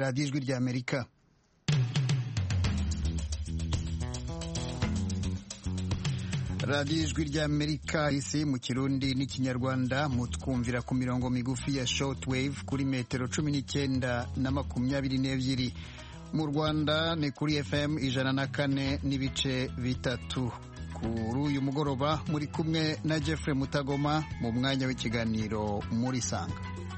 radiyo ijwi ry'amerika radiyo ijwi ry'amerika isi mu kirundi n'ikinyarwanda mutwumvira ku mirongo migufi ya shortwave kuri metero cumi n'icyenda na makumyabiri n'ebyiri mu rwanda ni kuri fm ijana na kane n'ibice bitatu kuri uyu mugoroba muri kumwe na jeffrey mutagoma mu mwanya w'ikiganiro muri sanga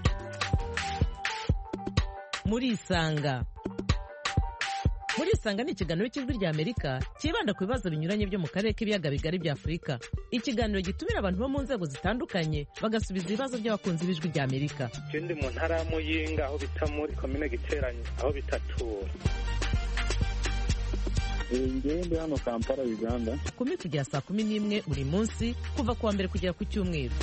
muri isanga muri isanga ni ikiganiro cy'ijwi rya amerika cyibanda ku bibazo binyuranye byo mu karere k'ibiyaga bigari bya afurika ikiganiro gitumira abantu bo mu nzego zitandukanye bagasubiza ibibazo by'abakunzi b'ijwi rya amerika je ndi mu ntara ya muyinga aho bita muri komine giteranye aho bitatura ngewe ndi hano kampala uganda kumi kugera saa kumi n'imwe buri munsi kuva ku wa mbere kugera ku cyumweru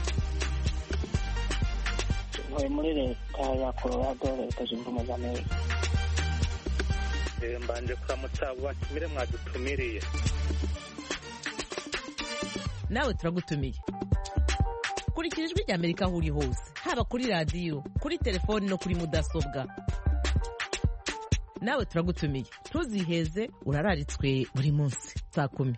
ntuye muri leta ya colorado leta zunze ubumwe za amerika Eh, mbanje kuramutsa abo batumire mwadutumiriye nawe turagutumiye kurikira ijwi rya amerika aho uri hose haba kuri radiyo kuri telefoni no kuri mudasobwa nawe turagutumiye ntuziheze urararitswe buri munsi saa kumi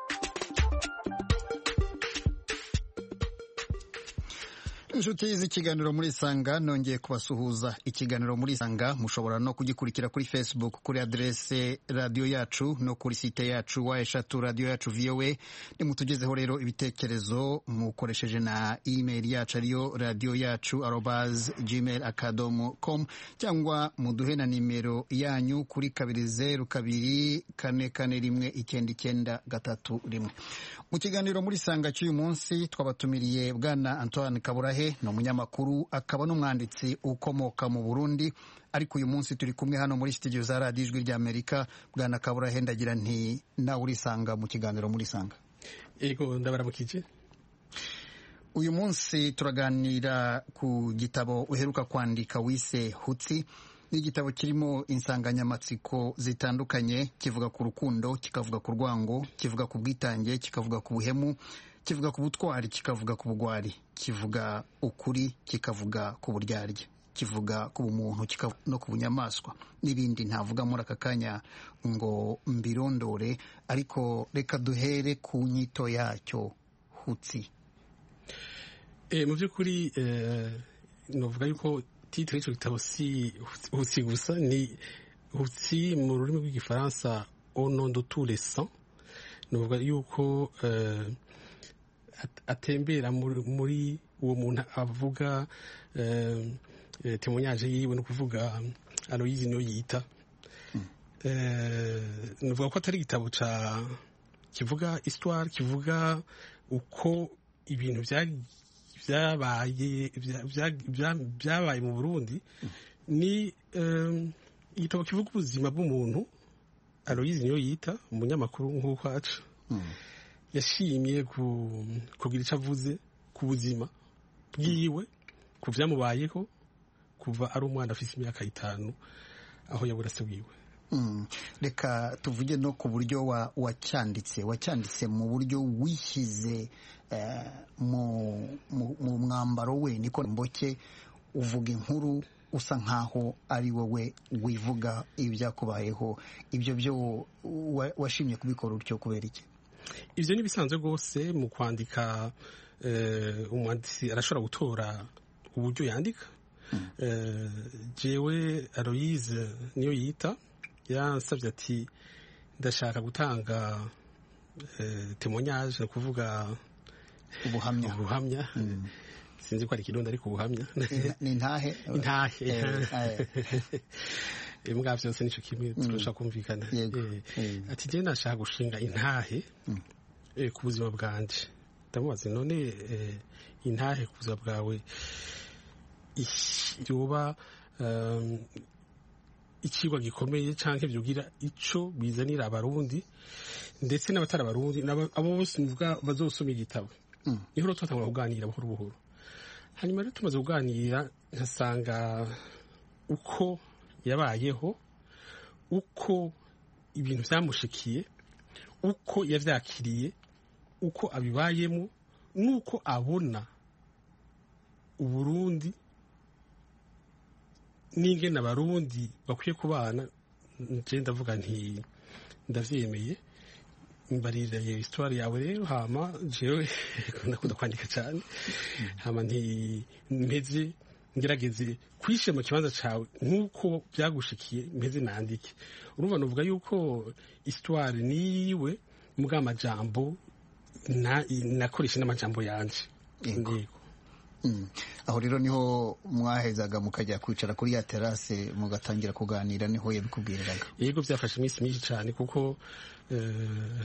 inshuti z'ikiganiro muri sanga nongeye kubasuhuza ikiganiro muri sanga mushobora no kugikurikira kuri facebook kuri aderese radiyo yacu no kuri site yacu wa eshatu radiyo yacu voa nimutugezeho rero ibitekerezo mukoresheje na email yacu ariyo radiyo yacu arobas gmail akadomo com cyangwa muduhe na nimero yanyu kuri kabiri zeru kabiri kane kane rimwe icyenda icyenda gatatu rimwe mu kiganiro muri sanga cy'uyu munsi twabatumiriye bwana antoine kaburahe ni umunyamakuru akaba n'umwanditsi ukomoka mu burundi ariko uyu munsi turi kumwe hano muri studio za radiyo ijwi ry'amerika bwana kaburahe ndagira nti nawe urisanga mu kiganiro muri sanga ego ndabaramukije uyu munsi turaganira ku gitabo uheruka kwandika wise hutsi ni igitabo kirimo insanganyamatsiko zitandukanye kivuga ku rukundo kikavuga ku rwango kivuga ku bwitange kikavuga ku buhemu kivuga ku butwari kikavuga ku bugwari kivuga ukuri kikavuga ku buryarya kivuga ku bumuntu kikavuga no ku bunyamaswa n'ibindi ntavuga muri aka kanya ngo mbirondore ariko reka duhere ku nyito yacyo hutsi Eh, mu by'ukuri eh, novuga yuko titire y'icyo gitabo si hutsi gusa ni hutsi mu rurimi rw'igifaransa au nom de tous les sangs novuga yuko eh, at- atembera muri, muri uwo muntu avuga eh, eh, témoignage yiwe no kuvuga Aloyizi niyo yita eh, novuga ko atari igitabo ca kivuga histoire kivuga uko ibintu bya byabaye bya- bya- bya- byabaye mu burundi ni eh, igitabo kivuga ubuzima bw'umuntu aloyizi niyo yita umunyamakuru nk'uko aca yashimye ku- kugira icyo avuze ku buzima bwiwe ku byamubayeho kuva ari umwana afite imyaka itanu aho yabura se wiwe Mm. reka tuvuge no ku buryo wa- wacyanditse wacyanditse mu buryo wishyize eh, mu, mu, mu mwambaro we niko mboke uvuga inkuru usa nkaho ari wowe wivuga ibyakubayeho ibyo byo wa- washimye kubikora utyo kubera iki ibyo ni bisanzwe rwose mu kwandika eh, umwanditsi arashobora gutora uburyo yandika Eh, jewe aloyize niyo yita yansabye ati ndashaka gutanga eh, témoignage ni ukuvuga ubuhamya ubuhamya sinzi ko ari ikirundi ariko ubuhamya Ni- ni intahe intahe Eh, imbwa byose nicyo kimwe turashaka kumvikana Yego. Eh, Eh. ati njye nashaka gushinga intahe eh, ku buzima bwanje ndamubaza none eh, intahe ku buzima bwawe ish- yoba um, ikigwa gikomeye cyangwa byugira icyo bizanira abarundi ndetse n'abatari abarundi n'aba- abo bose mvuga bazosoma igitabo niho rero twatangura kuganira buhoro buhoro hanyuma rero tumaze kuganira nkasanga uko yabayeho uko ibintu byamushikiye uko yabyakiriye uko abibayemo n'uko abona uburundi n'ingene abarundi bakwiye kubana nje ndavuga nti ndavyemeye mbarira iyo histoire yawe rero hama jewe ndakunda kwandika cyane hama nti mpeze ngerageze kwishyira mu kibanza cyawe nk'uko byagushikiye mpeze nandike urumva nuvuga yuko histoire niyiwe mbwa amajambo na- nakoresha n'amajambo yanje Yego. Yego. Mm. aho rero niho mwahezaga mukajya kwicara kuri ya terase mugatangira kuganira niho yabikubwiraga yego byafashe iminsi myinshi cyane kuko eh,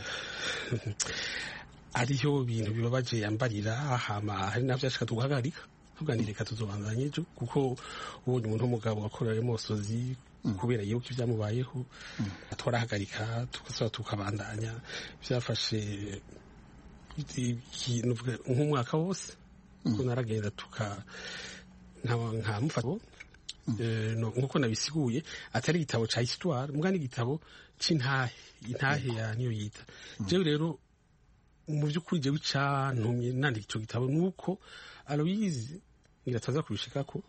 ariyo bintu bibabaje yambarira hama hari navyo ashaka tuguhagarika tuganire reka tuzobanzanye ejo kuko ubonye umuntu w'umugabo wakorera mosozi kubera yuko ibyamubayeho twarahagarika tugasaba tukabandanya byafashe ikintu uvuga nk'umwaka wose kuko naragenda tuka nkaba- nkamufata Eh, no, nkuko nabisiguye atari igitabo ca histoire mbwa n'igitabo c'intahe intahe ya niyo yita jewe rero mu by'ukuri jewe icantumye nandika ico gitabo nuko aloyizi ngira ataza kubishikako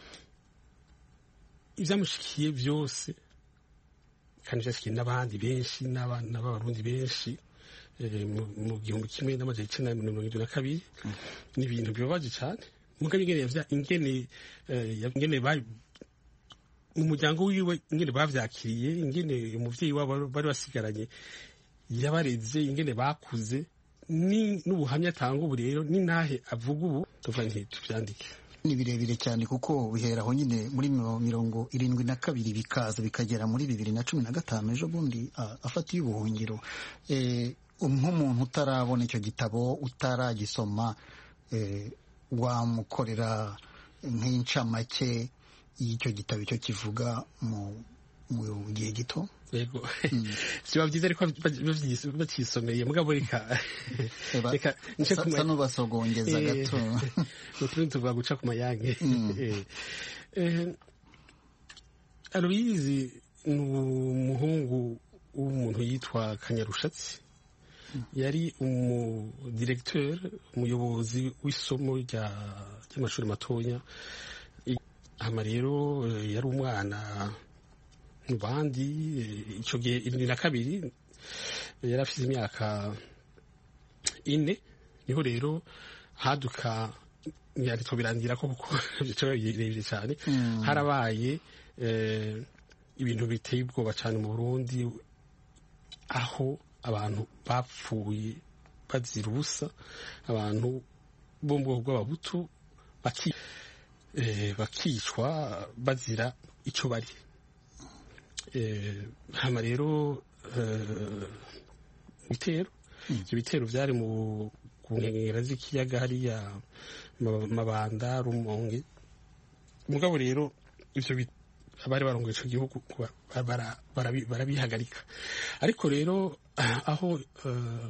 ivyamushikiye vyose kandi vyashikiye n'abandi benshi n'abana b'abarundi benshi eh, mu- mu gihumbi kimwe n'amajana icenda na mirongo irindwi na kabiri ni ibintu bibabaje cane mugabo ingene yavya- ingene eh, ya- ingene ba- mu muryango wiwe ingene bavyakiriye ingene umuvyeyi wabo bari basigaranye yabareze ingene bakuze ni n'ubuhamya atanga ubu rero n'intahe avuga ubu tuvuga nti tuvyandike ni birebire cyane kuko bihera aho nyine muri miro- mirongo irindwi na kabiri bikaza bikagera muri bibiri na cumi na gatanu ejo bundi ah, afatiye ubuhungiro Eh, nk'umuntu utarabona icyo gitabo utaragisoma eh, wamukorera nk'incamake y'icyo gitabo icyo kivuga mu mu gihe gito yego biba byiza ariko bavyis- bacisomeye mugabo reka Eba, reka nce sa ku ma- sa n'ubasogongeza Eh, gato utundi tuvuga guca ku mayange Mm. Eh, eh, aloyizi ni umuhungu w'umuntu yitwa kanyarushatsi yari umudiregiteri umuyobozi w'isomo rya- ry'amashuri matoya I- hama rero eh, yari umwana mu bandi eh, ico gihe irindwi na kabiri eh, yari afite imyaka ine niho rero haduka ntiyanditswe birangira ko kuko bicaye birebire cyane harabaye eh, ibintu biteye ubwoba cyane mu burundi aho abantu bapfuye bazira ubusa abantu bo mu bwoko bw'ababutu baki- eh, bakicwa bazira icyo bari Eh, hama rero eh, ibitero ibyo bitero byari mu ku nkengero z'ikiyaga hariya Ma- mabanda rumonge mugabo rero ivyo bi- abari barongoye ico gihugu ba- bara- barabi- barabihagarika ariko rero aho eh,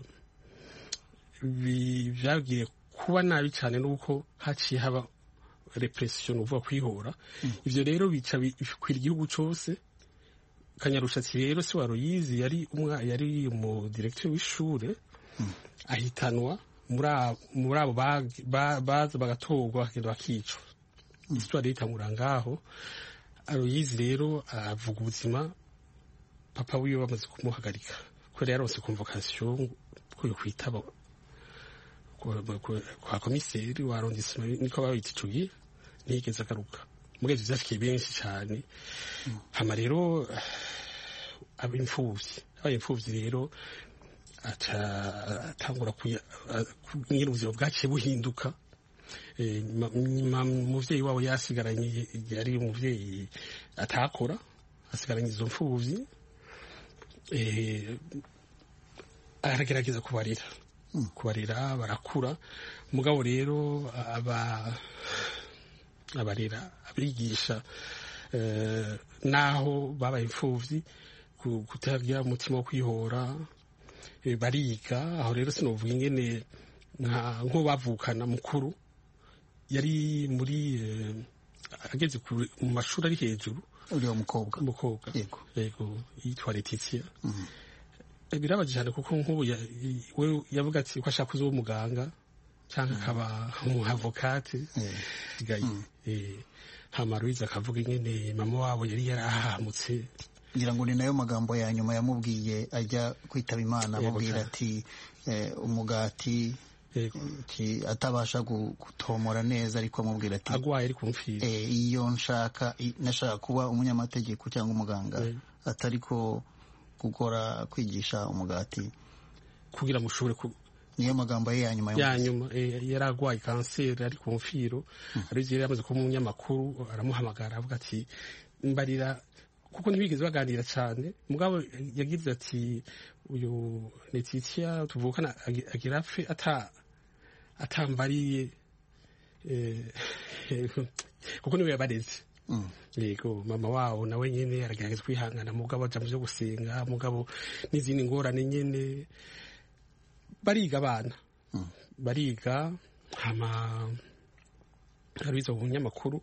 bi- vyagiye kuba nabi cyane nuko haciye haba repression uvuga kwihora ivyo rero bica bi- bikwira igihugu cose kanyarushatsi rero si waruyizi yari umwa yari mu directeur w'ishure ahitanwa muri abo- muri abo bag- ba- baza bagatorwa bakagenda bakicwa histoire yitangura ngaho aroyizi rero avuga ubuzima papa wiwe bamaze kumuhagarika kubera yaronse convocation ko yo kwitaba kwa- kwa- kwa komiseri wa arrondissement niko babita ico gihe ntiyigeze agaruka mugabo ivyo vyashikiye benshi cane hama rero aba imfuvyi abaye imfuvyi rero aca atangura kuya- a- ku- nyine ubuzima bwaciye buhinduka Eh, nyuma- nyuma umuvyeyi wabo yasigaranye yari umuvyeyi atakora asigaranye izo mfuvyi Eh, aragerageza kubarira kubarira barakura mugabo rero aba abarera abigisha eh, naho babaye imfuvyi ku- kutagira umutima wo kwihora eh, bariga aho rero sinovuga ingene nka nko bavukana mukuru yari muri eh, ageze ku- mu mashuri ari hejuru uriya mukobwa umukobwa Yego. yego yitwa Letitia birabaje cyane kuko nk'ubu ya- we yavuga ati ko ashaka kuzoba umuganga cyangwa akaba umuhavokate Eh, sigaye eh, hama Louise akavuga ingene mama wabo yari yarahamutse ngira ngo ni nayo magambo ya nyuma yamubwiye ajya kwitaba imana Yego amubwira cyane. ati eh, umugati yego ki- atabasha gu- gutomora neza ariko amubwira ati agwaye ari kumfira eh, iyo nshaka i- nashaka kuba umunyamategeko cyangwa umuganga Eh. atari ko gukora kwigisha umugati kugira ngo ushobore ku niyo magambo ye ya nyuma ya yamuvuze. nyuma eh, yari arwaye kanseri ari ku mfiro ariko yari yamaze kuba umunyamakuru aramuhamagara avuga ati mbarira kuko ntibigeze baganira cyane mugabo yagize ati uyu Letitia tuvukana agi- agira apfe ata atambariye eh, kuko niwe yabareze Mm. yego mama wabo nawe nyene aragerageza kwihangana mugabo aja mu vyo gusenga mugabo n'izindi ngorane nyene bariga abana Mm. bariga hama arabiza mu binyamakuru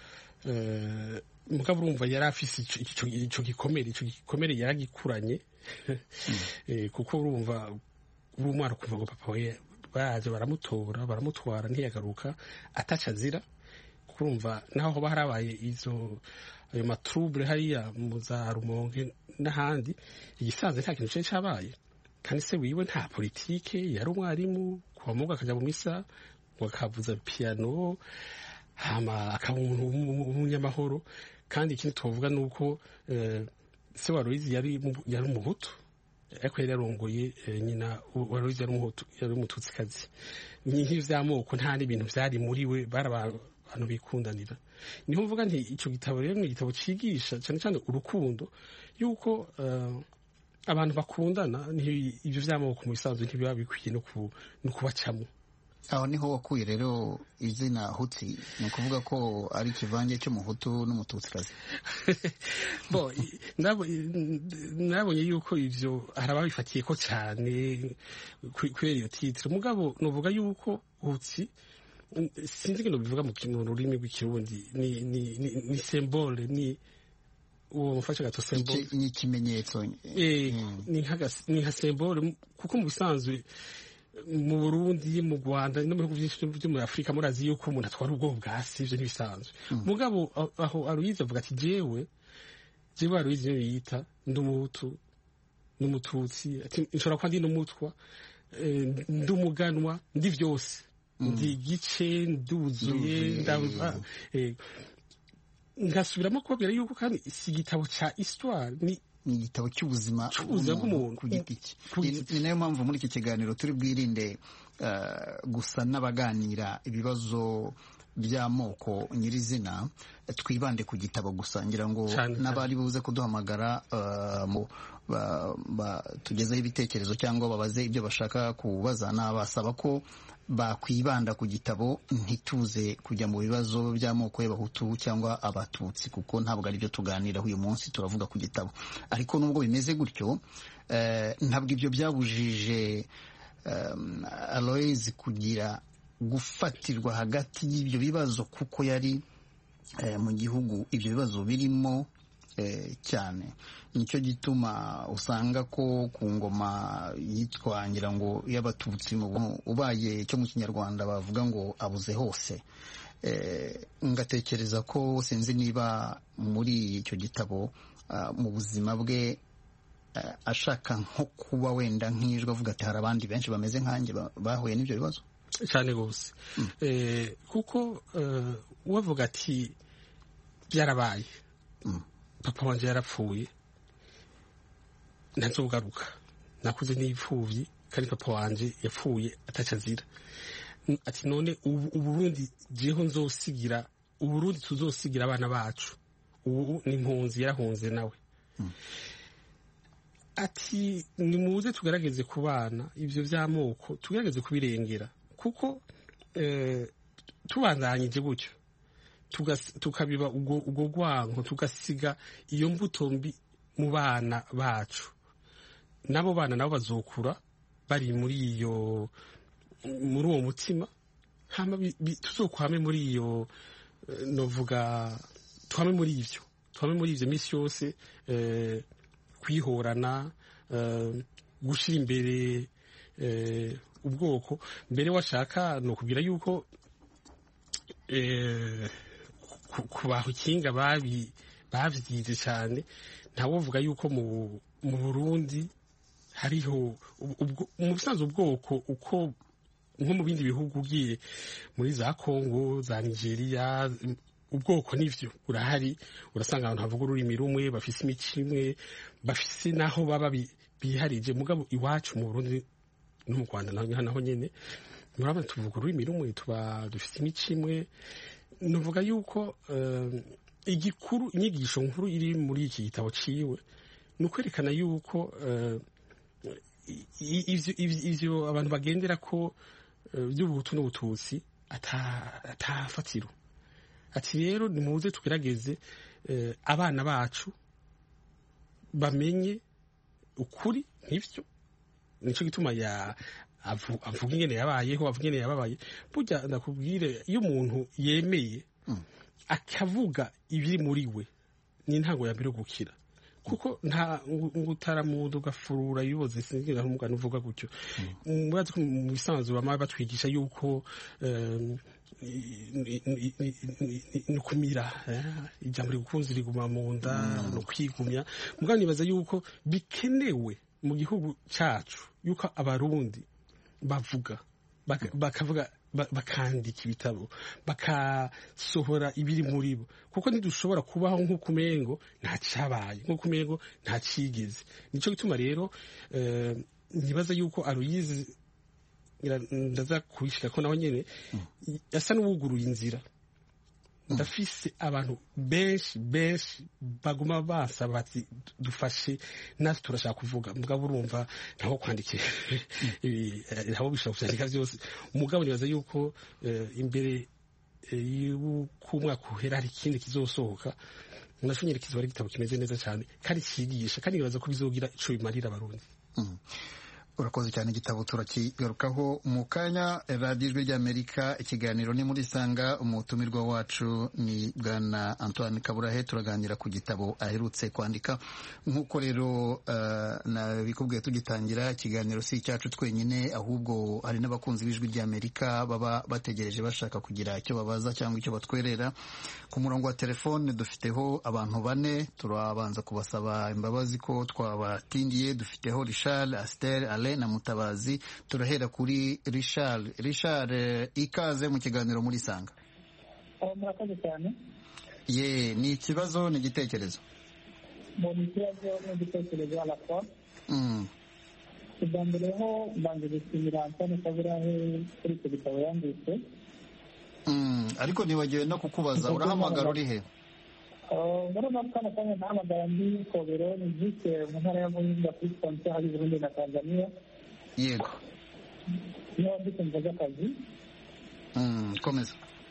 eh, mugabo urumva yari afise ico- ico ico gikomere ico gikomere yaragikuranye Eh, kuko urumva uri umwana ukumva ngo papa we baje baramutora baramutwara ntiyagaruka ataca azira kuko urumva naho hoba harabaye izo ayo matrouble hariya mu za rumonge n'ahandi igisanzwe nta kintu cari cabaye kandi se wiwe nta politike yari umwarimu kuva mugo akaja mu misa ngo akavuza piano hama akaba umuntu w'umu- w'umunyamahoro kandi ikindi tuvuga ni uko eh, se wa Aloyizi yari mu- yari umuhutu ariko yari yarongoye eh, nyina wa Aloyizi yari umuhutu yari umututsikazi nk'ivyo vy'amoko nta n'ibintu vyari muri we bari aba- abantu bikundanira niho mvuga nti ico gitabo rero ni igitabo cigisha cyane cyane urukundo yuko eh, abantu bakundana nti- ivyo vy'amoko mu bisanzwe ntibiba bikwiye no ku- no kubacamo aho niho wakuye rero izina hutsi ni ukuvuga ko ari ikivange cy'umuhutu n'umututsikazi bo i- nabo- i- nabonye yuko ivyo hari ababifatiye ko cyane ku- kubera iyo titire mugabo novuga yuko hutsi mm, sinzi ngo bivuga mu ki- mu rurimi rw'ikirundi ni ni ni, ni symbole ni uwo mufashe gato symbole Iki- ni ikimenyetso Eh, Mm. ni nka- ni nka symbole kuko mu bisanzwe mu Burundi mu Rwanda no mu bihugu byinshi byo muri Afurika murazi yuko umuntu atwara ubwoko bwa si ivyo ntibisanzwe mugabo aho- aho Aloyize avuga ati jewe jewe Aloyize niyo yita ndi umuhutu n'umututsi ati nshobora kuba ndi n'umutwa eh, ndi umuganwa ndi vyose ndi igice Nduzuye, nduzuye ndaba- eh, ngasubiramo kubabwira yuko kandi si igitabo ca histoire ni ni igitabo cy'ubuzima Cy'ubuzima bw'umuntu. ku giti cye Ku Ni- giti ni nayo mpamvu muri iki kiganiro turi bwirinde eh, gusa n'abaganira ibibazo by'amoko nyirizina twibande ku gitabo gusa ngira ngo Cyane, cyane. n'abari buze kuduhamagara eh, mu- ba- ba- tugezeho ibitekerezo cyangwa babaze ibyo bashaka kubaza nabasaba ko bakwibanda ku gitabo ntituze kujya mu bibazo by'amoko y'abahutu cyangwa abatutsi kuko ntabwo ari byo tuganiraho uyu munsi turavuga ku gitabo ariko nubwo bimeze gutyo eh, ntabwo ibyo byabujije um, Aloys kugira gufatirwa hagati y'ibyo bibazo kuko yari eh, mu gihugu ibyo bibazo birimo eh, cyane nicyo gituma usanga ko ku ngoma yitwa ngira ngo y'abatutsi mu bu- ubaye cyo mu kinyarwanda bavuga ngo abuze hose eh, ngatekereza ko sinzi niba muri icyo gitabo ah, mu buzima bwe eh, ashaka nko kuba wenda nk'ijwi avuga ati hari abandi benshi bameze nkanjye ba- bahuye n'ibyo bibazo cyane rwose Eh, kuko eh, uwavuga ati byarabaye Mm. papa wanje yarapfuye ntazogaruka nakuze n'ipfuvyi kandi papa wanje yapfuye ataca azira N- ati none ubu uburundi jeho nzosigira uburundi tuzosigira abana bacu ubu ni impunzi yarahunze nawe ati nimuze tugerageze ku bana ibyo by'amoko tugerageze kubirengera kuko eh, tubandanyije gutyo tugas- tukabiba ubwo ubwo rwanko tugasiga iyo mbuto mbi mu bana bacu n'abo bana nabo bazokura bari muri iyo muri uwo mutima hama bi- bi- tuzokwame muri iyo eh, novuga twame muri ivyo twame muri ivyo misi yose eh, kwihorana eh, gushira imbere eh, ubwoko mbere washaka ni ukubwira yuko eh, ku- ku bahukinga babi babyize cyane ntawovuga yuko mu mu Burundi hariho ubwo- ubwo- mu busanzwe ubwoko uko nko mu bindi bihugu ugiye muri za Kongo za Nigeria ubwoko nivyo urahari urasanga abantu havuga ururimi rumwe bafise imico imwe bafise naho baba bi- biharije mugabo iwacu mu Burundi no mu Rwanda naho naho nyene murabona tuvuga ururimi rumwe tuba dufite imico imwe nuvuga yuko eh, igikuru inyigisho nkuru iri muri iki gitabo ciwe ni ukwerekana yuko eh, i- ivyo ivyo- ivyo abantu bagendera ko eh, by'ubuhutu n'ubututsi ata- atafatiro ati rero nimuze tugerageze eh, abana bacu bamenye ukuri nk'ivyo nico gituma ya avu- avuga ingene yabayeho avuga ingene yababaye burya ndakubwire iyo umuntu yemeye akavuga ibiri muri we ni intango ya mbere yo gukira kuko nta ngo utaramuda ugafurura ibiboze sinzira umugani uvuga gutyo murazi ko mu bisanzwe bama batwigisha yuko em, ni- ni- ni- ni- ni ukumira eh, ijambo rigukunze riguma mu nda ni ukwigumya mugabo nibaza yuko bikenewe mu gihugu cyacu yuko abarundi bavuga baka- bakavuga ba- bakandika ibitabo bakasohora ibiri muri bo kuko ntidushobora kubaho nk'uko umengo nta cyabaye nk'uko umengo nta cyigeze nicyo gituma rero eh, nibaza yuko aruyizi ngira- ndaza kubishira ko nawe nyene asa n'uwuguruye inzira ndafise abantu benshi benshi baguma basaba bati dufashe natwe turashaka kuvuga mugabo urumva ntaho kwandikira ibi, eh, ntaho bishobora kuvyandika vyose umugabo nibaza yuko eh, imbere eh, y'uko umwaka uhera hari ikindi kizosohoka naco nyene kizoba ari igitabo kimeze neza cyane kandi cigisha kandi nibaza ko bizogira ico bimarira abarundi urakoze cyane igitabo turakigarukaho mu kanya radiyo ijwi ry'amerika ikiganiro ni muri sanga umutumirwa wacu ni bwana antoine kaburahe turaganira ku gitabo aherutse kwandika nk'uko rero uh, nabikubwiye tugitangira ikiganiro si icyacu twenyine ahubwo hari n'abakunzi b'ijwi ry'amerika baba bategereje bashaka kugira icyo babaza cyangwa icyo batwerera ku murongo wa telefone dufiteho abantu bane turabanza kubasaba imbabazi ko twabatindiye dufiteho richard astel ale na mutabazi turahera kuri richard richard eh, ikaze mu kiganiro muri sanga aho murakoze cyane ye ni ikibazo ni igitekerezo mbona ikibazo n'igitekerezo à la fois Mm, ubwa mbere ho mbanje gushimira antone kaburahe kuri icyo gitabo yanditse mm, ariko nibagiwe no kukubaza urahamagara uri he Uh, muri uno kano kanya nahamagara ndi kobero ni jike mu ntara ya muhinga kuri frontiere hari burundi na tanzania yego niho ndi kumva z'akazi Mm, komeza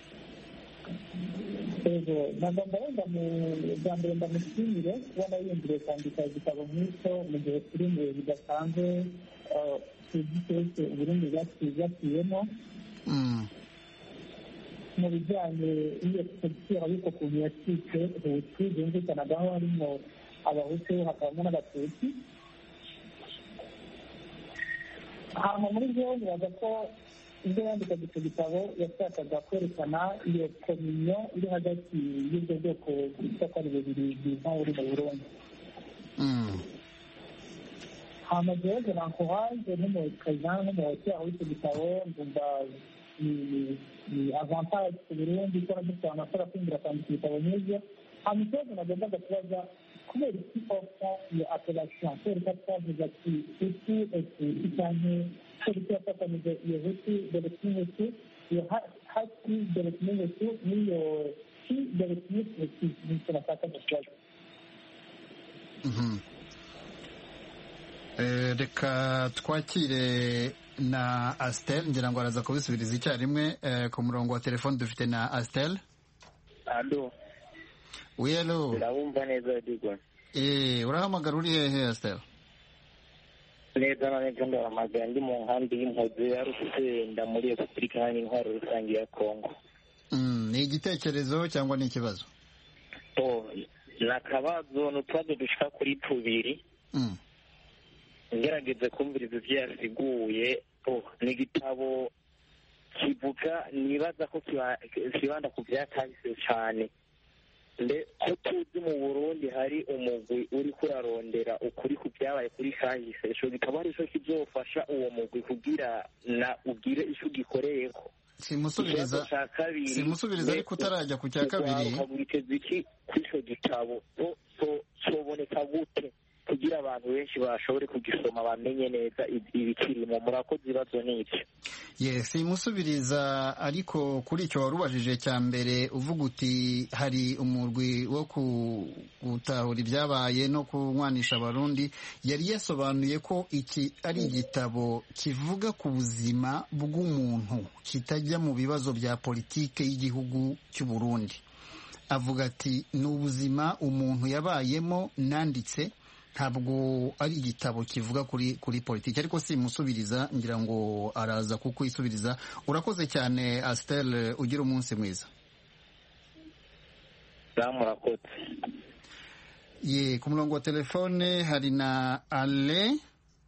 yego nagomba wenda mu bwa mbere ndamushimire kubona yiyumviriye kwandika igitabo nk'icyo mu gihe turi mu bihe bidasanzwe uh, tuzi twese uburundi bwaciyemo Mm, mu bijyanye n'iyo politiki ariko ukuntu yacitse hutu byumvikanagaho harimo abahutu hakabamo n'abatutsi hanyuma muri byo nibaza ko ibyo yandikaga icyo gitabo yashakaga kwerekana iyo kominyo iri hagati y'ubwo bwoko bwitwa ko ari bubiri bwiza buri mu burundi mm, hanyuma jewe nankohaje nk'umukaza nk'umuhote aho icyo gitabo ndumva ni ni avantage ku burundi ko dufite abantu bashobora kwinjira kwandika ibitabo nk'ibyo hanyuma ikibazo nagombaga kubaza kubera iki ofta iyo appellation kubera ko twavuze ati hutu etuti cyane kubera iki yafatanije iyo hutu dore kimwe iyo ha- hati dore kimwe hutu n'iyo ki dore kimwe hutu nicyo nashaka kubaza mhm. Eh, reka twakire na astel ngira ngo araza kubisubiriza icyarimwe eh, ku murongo wa telefone dufite na astel ado wiyelo ndabumva neza digwa eh, urahamagara uri hehe astel neza na neza ndahamagara ndi mu nkambi y'impuzi ya rusenda muri repubulika iharanira intwaro rusange ya kongo Mm, ni igitekerezo cyangwa ni ikibazo to ni akabazo ni utubazo dushika kuri tubiri Mm, ngerageze kumviriza ibyo yasiguye oh, ni igitabo kivuga nibaza ko kiba- kibanda ku byakahise cyane mbe ko tuzi mu burundi hari umugwi uri kurarondera ukuri ku byabaye kuri kahise ico gitabo ari cyo kizofasha uwo mugwi kugira na ugire ico ugikoreyeko simusubiriza ikibazo ca kabiri simusubiriza ariko utarajya ku cya kabiri witeze iki kuri ico gitabo So- so- soboneka gute kugira abantu benshi bashobore kugisoma bamenye neza ibi- ibikirimo murakoze ibibazo n'ibyo ye simusubiriza ariko kuri icyo wari ubajije cya mbere uvuga uti hari umurwi wo ku- gutahura ibyabaye no kunywanisha abarundi yari yasobanuye ko iki ari igitabo kivuga ku buzima bw'umuntu kitajya mu bibazo bya politike y'igihugu cy'u Burundi avuga ati ni ubuzima umuntu yabayemo nanditse ntabwo ari igitabo kivuga kuri kuri politiki ariko simusubiriza ngira ngo araza kukwisubiriza urakoze cyane Astel ugira umunsi mwiza murakoze ye ku murongo wa telefone hari na ale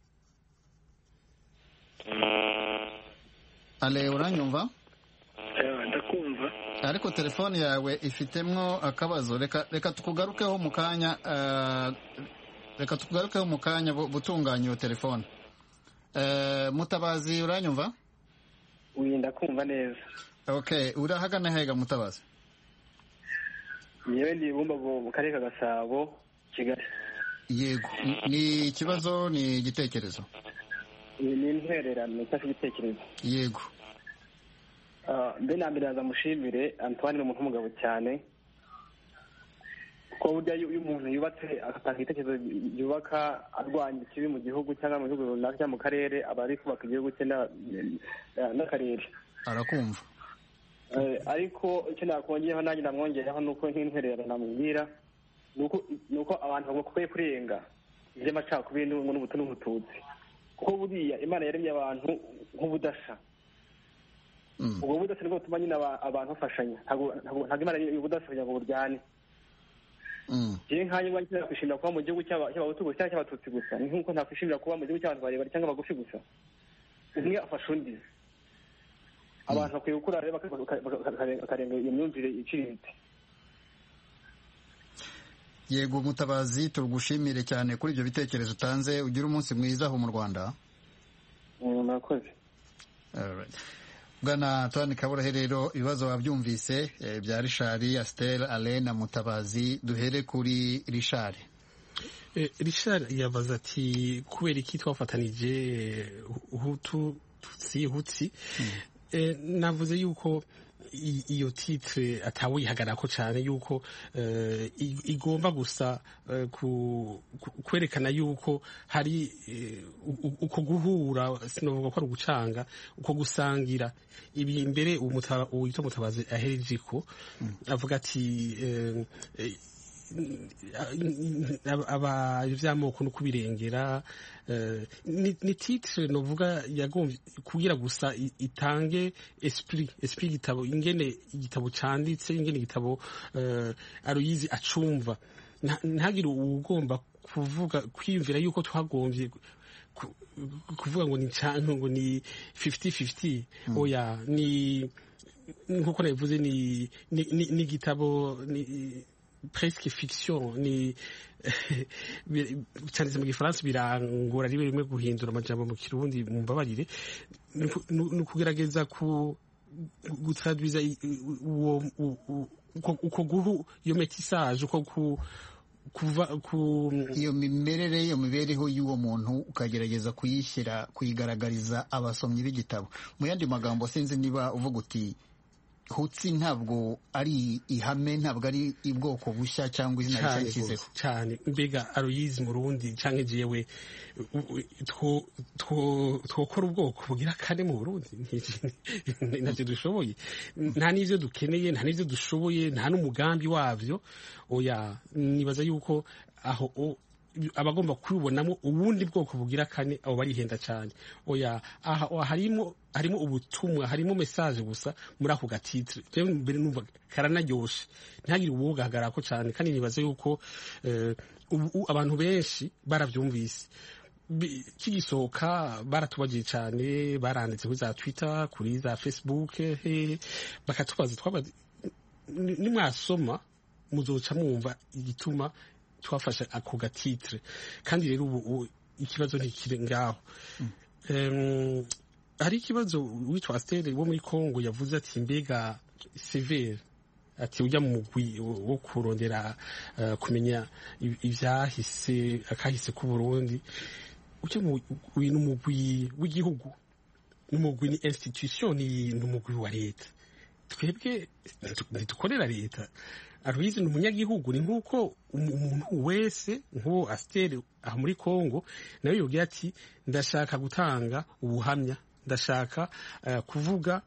ale uranyumva ndakumva ariko telefone yawe ifitemo akabazo reka reka tukugarukeho mu kanya eh, reka tukugarukeho mu kanya bu- butunganya iyo telefone Eh, mutabazi uranyumva wirinda kumva neza okay urahagana hega mutabazi yewe ndi bumbago mu karere ka gasabo kigali yego N- ni ikibazo ni igitekerezo Iyi ni intwererano ifashe ibitekerezo yego Ah, mbe na mbere yaza mushimire antoine ni umuntu w'umugabo cyane kuko burya iyo iyo umuntu yubatse agatanga ibitekerezo yubaka arwanya ikibi mu gihugu cyangwa mu gihugu runaka cyangwa mu karere aba ari kubaka igihugu cye na- na- n'akarere arakumva Eh, ariko icyo nakongeraho nanjye ndamwongeraho ni uko nk'intwererano namubwira ni uko ni uko abantu bakwiye kurenga iby'amacakubiri n'ubungu n'ubutu n'ubututsi kuko buriya imana yaremye abantu nk'ubudasa Mm. ubwo budasa nibwo butuma nyine aba- abantu bafashanya ntabwo ntabwo- ntabwo imana yaremye ubudasa kugira ngo buryane Mm. jewe nkanjye ubwanjye nakwishimira kuba mu gihugu cy'aba- cy'abahutu gusa cyangwa cy'abatutsi gusa ni nk'uko ntakwishimira kuba mu gihugu cy'abantu barebare cyangwa bagufi gusa umwe afasha undi abantu bakwiye gukura rero baka- baka- baka- baka- bakarenga iyo myumvire iciriritse yego mutabazi tugushimire cyane kuri ibyo bitekerezo utanze ugire umunsi mwiza aho mu rwanda Mm, murakoze Alright. bwana Antoine kaburahe rero ibibazo wabyumvise eh, bya rishari astel ale na mutabazi duhere kuri rishari Eh, Richard yabaza ati kubera iki twafatanije eh, hutu tutsi hutsi Eh, navuze yuko i- iyo titre atawihagarako cyane yuko eh, i- igomba gusa eh, ku- ku- kwerekana yuko hari eh, u- u- uko guhura sinovuga ko ari ugucanga uko gusangira ibi mbere umuta- uwitwa mutabazi ahereje ko avuga ati eh, eh, aba ivy'amoko no kubirengera eh, ni ni titre novuga yagombye kugira gusa i- itange esprit esprit igitabo ingene igitabo canditse ingene igitabo eh, aruyizi acumva Nta- ntagire uwugomba kuvuga kwiyumvira yuko twagombye ku- kuvuga ngo ni canke ngo ni 50-50 oya ni nkuko nabivuze ni ni ni- ni igitabo ni presque fiction ni bi- cyanditse mu gifaransa birangora rimwe rimwe guhindura amajambo mu kirundi mumbabarire ni uku- ni ukugerageza ku gutradwiza i- uwo u- u- uko- uko guhu iyo metisage uko ku kuva ku iyo mimerere iyo mibereho y'uwo muntu ukagerageza kuyishyira kuyigaragariza abasomyi b'igitabo mu yandi magambo sinzi niba uvuga uti hutsi ntabwo ari ihame ntabwo ari ubwoko bushya cyangwa izina rishya cyane yashyizeho rwose, cyane mbega aroyizi mu rundi cyangwa jewe u- u- two- two- twokora ubwoko bugira kane mu burundi Nti- ntacyo dushoboye nta n'ivyo dukeneye nta n'ivyo dushoboye nta n'umugambi wavyo oya nibaza yuko aho o- abagomba kubibonamo ubundi bwoko bugira kane abo barihenda cyane oya aha aha harimo harimo ubutumwa harimo message gusa muri ako gatitre rero mbere numva karanaryoshe ntihagire uwogahagarako cyane kandi nibaza yuko eh, ubu abantu benshi baravyumvise bi- kigisohoka baratubagiye cyane baranditse kuri za twitter kuri za facebook he bakatubaza twabaza ni- nimwasoma muzoca mwumva igituma twafashe ako gatitire kandi rero ubu ubu ikibazo ntikiri ngaho Em, hari ikibazo witwa asiteri wo muri congo yavuze ati mbega severe ati ujya mu mugwi wo wo kurondera eh, kumenya i- ivyahise akahise ku burundi ujya mu mugwi n'umugwi w'igihugu n'umugwi ni institution ni n'umugwi wa leta twebwe ntidu- ntidukorera leta aruyizi ni umunyagihugu ni nk'uko umu- umuntu wese nk'uwo asiteri aha muri congo nawe yobwira ati ndashaka gutanga ubuhamya ndashaka eh, kuvuga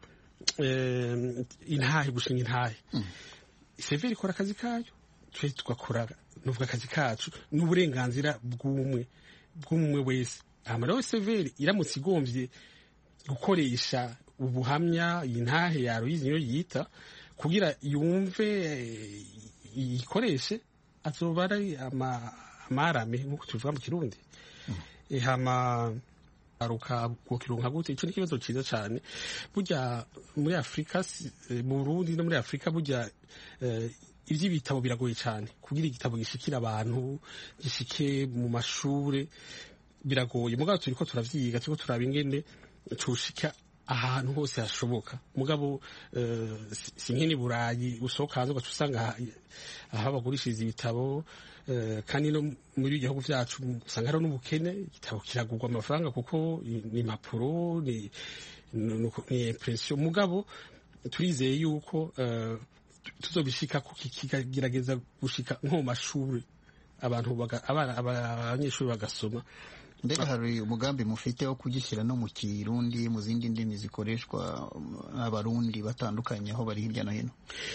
eh, intahe gushinga intahe severi ikora akazi kayo twe tugakora nuvuga akazi kacu n'uburenganzira bw'umwe bw'umwe wese hama rero severi iramutse igombye gukoresha ubuhamya iyi ntahe ya Aloyizi niyo yita kugira yumve eh, iyikoreshe azoba ari ama- amarame nk'uko tubivuga mu kirundi Eh, hama aruka kukironka gute ico ni ikibazo ciza cane burya muri afurika si- eh, mu burundi no muri afurika burya eh, ivy'ibitabo biragoye cane kugira igitabo gishikira abantu gishike mu mashure biragoye mugabo turiko turavyiga turiko turaba ingene tushika ahantu hose hashoboka mugabo eh, si- si nk'ini burayi usohoka hanze ugaca usanga aha- aho bagurishiriza ibitabo eh, kandi no muri ibihugu vyacu usanga hariho n'ubukene igitabo kiragurwa amafaranga kuko i- ni impapuro ni ni ni impression mugabo turizeye yuko eh, tuzobishika ku- kikagerageza gushika nko mu mashuri abantu baga- abana- aba- abanyeshuri bagasoma mbega hari umugambi mufite wo kugishyira no mu kirundi mu zindi ndimi zikoreshwa n'abarundi batandukanye aho bari hirya no hino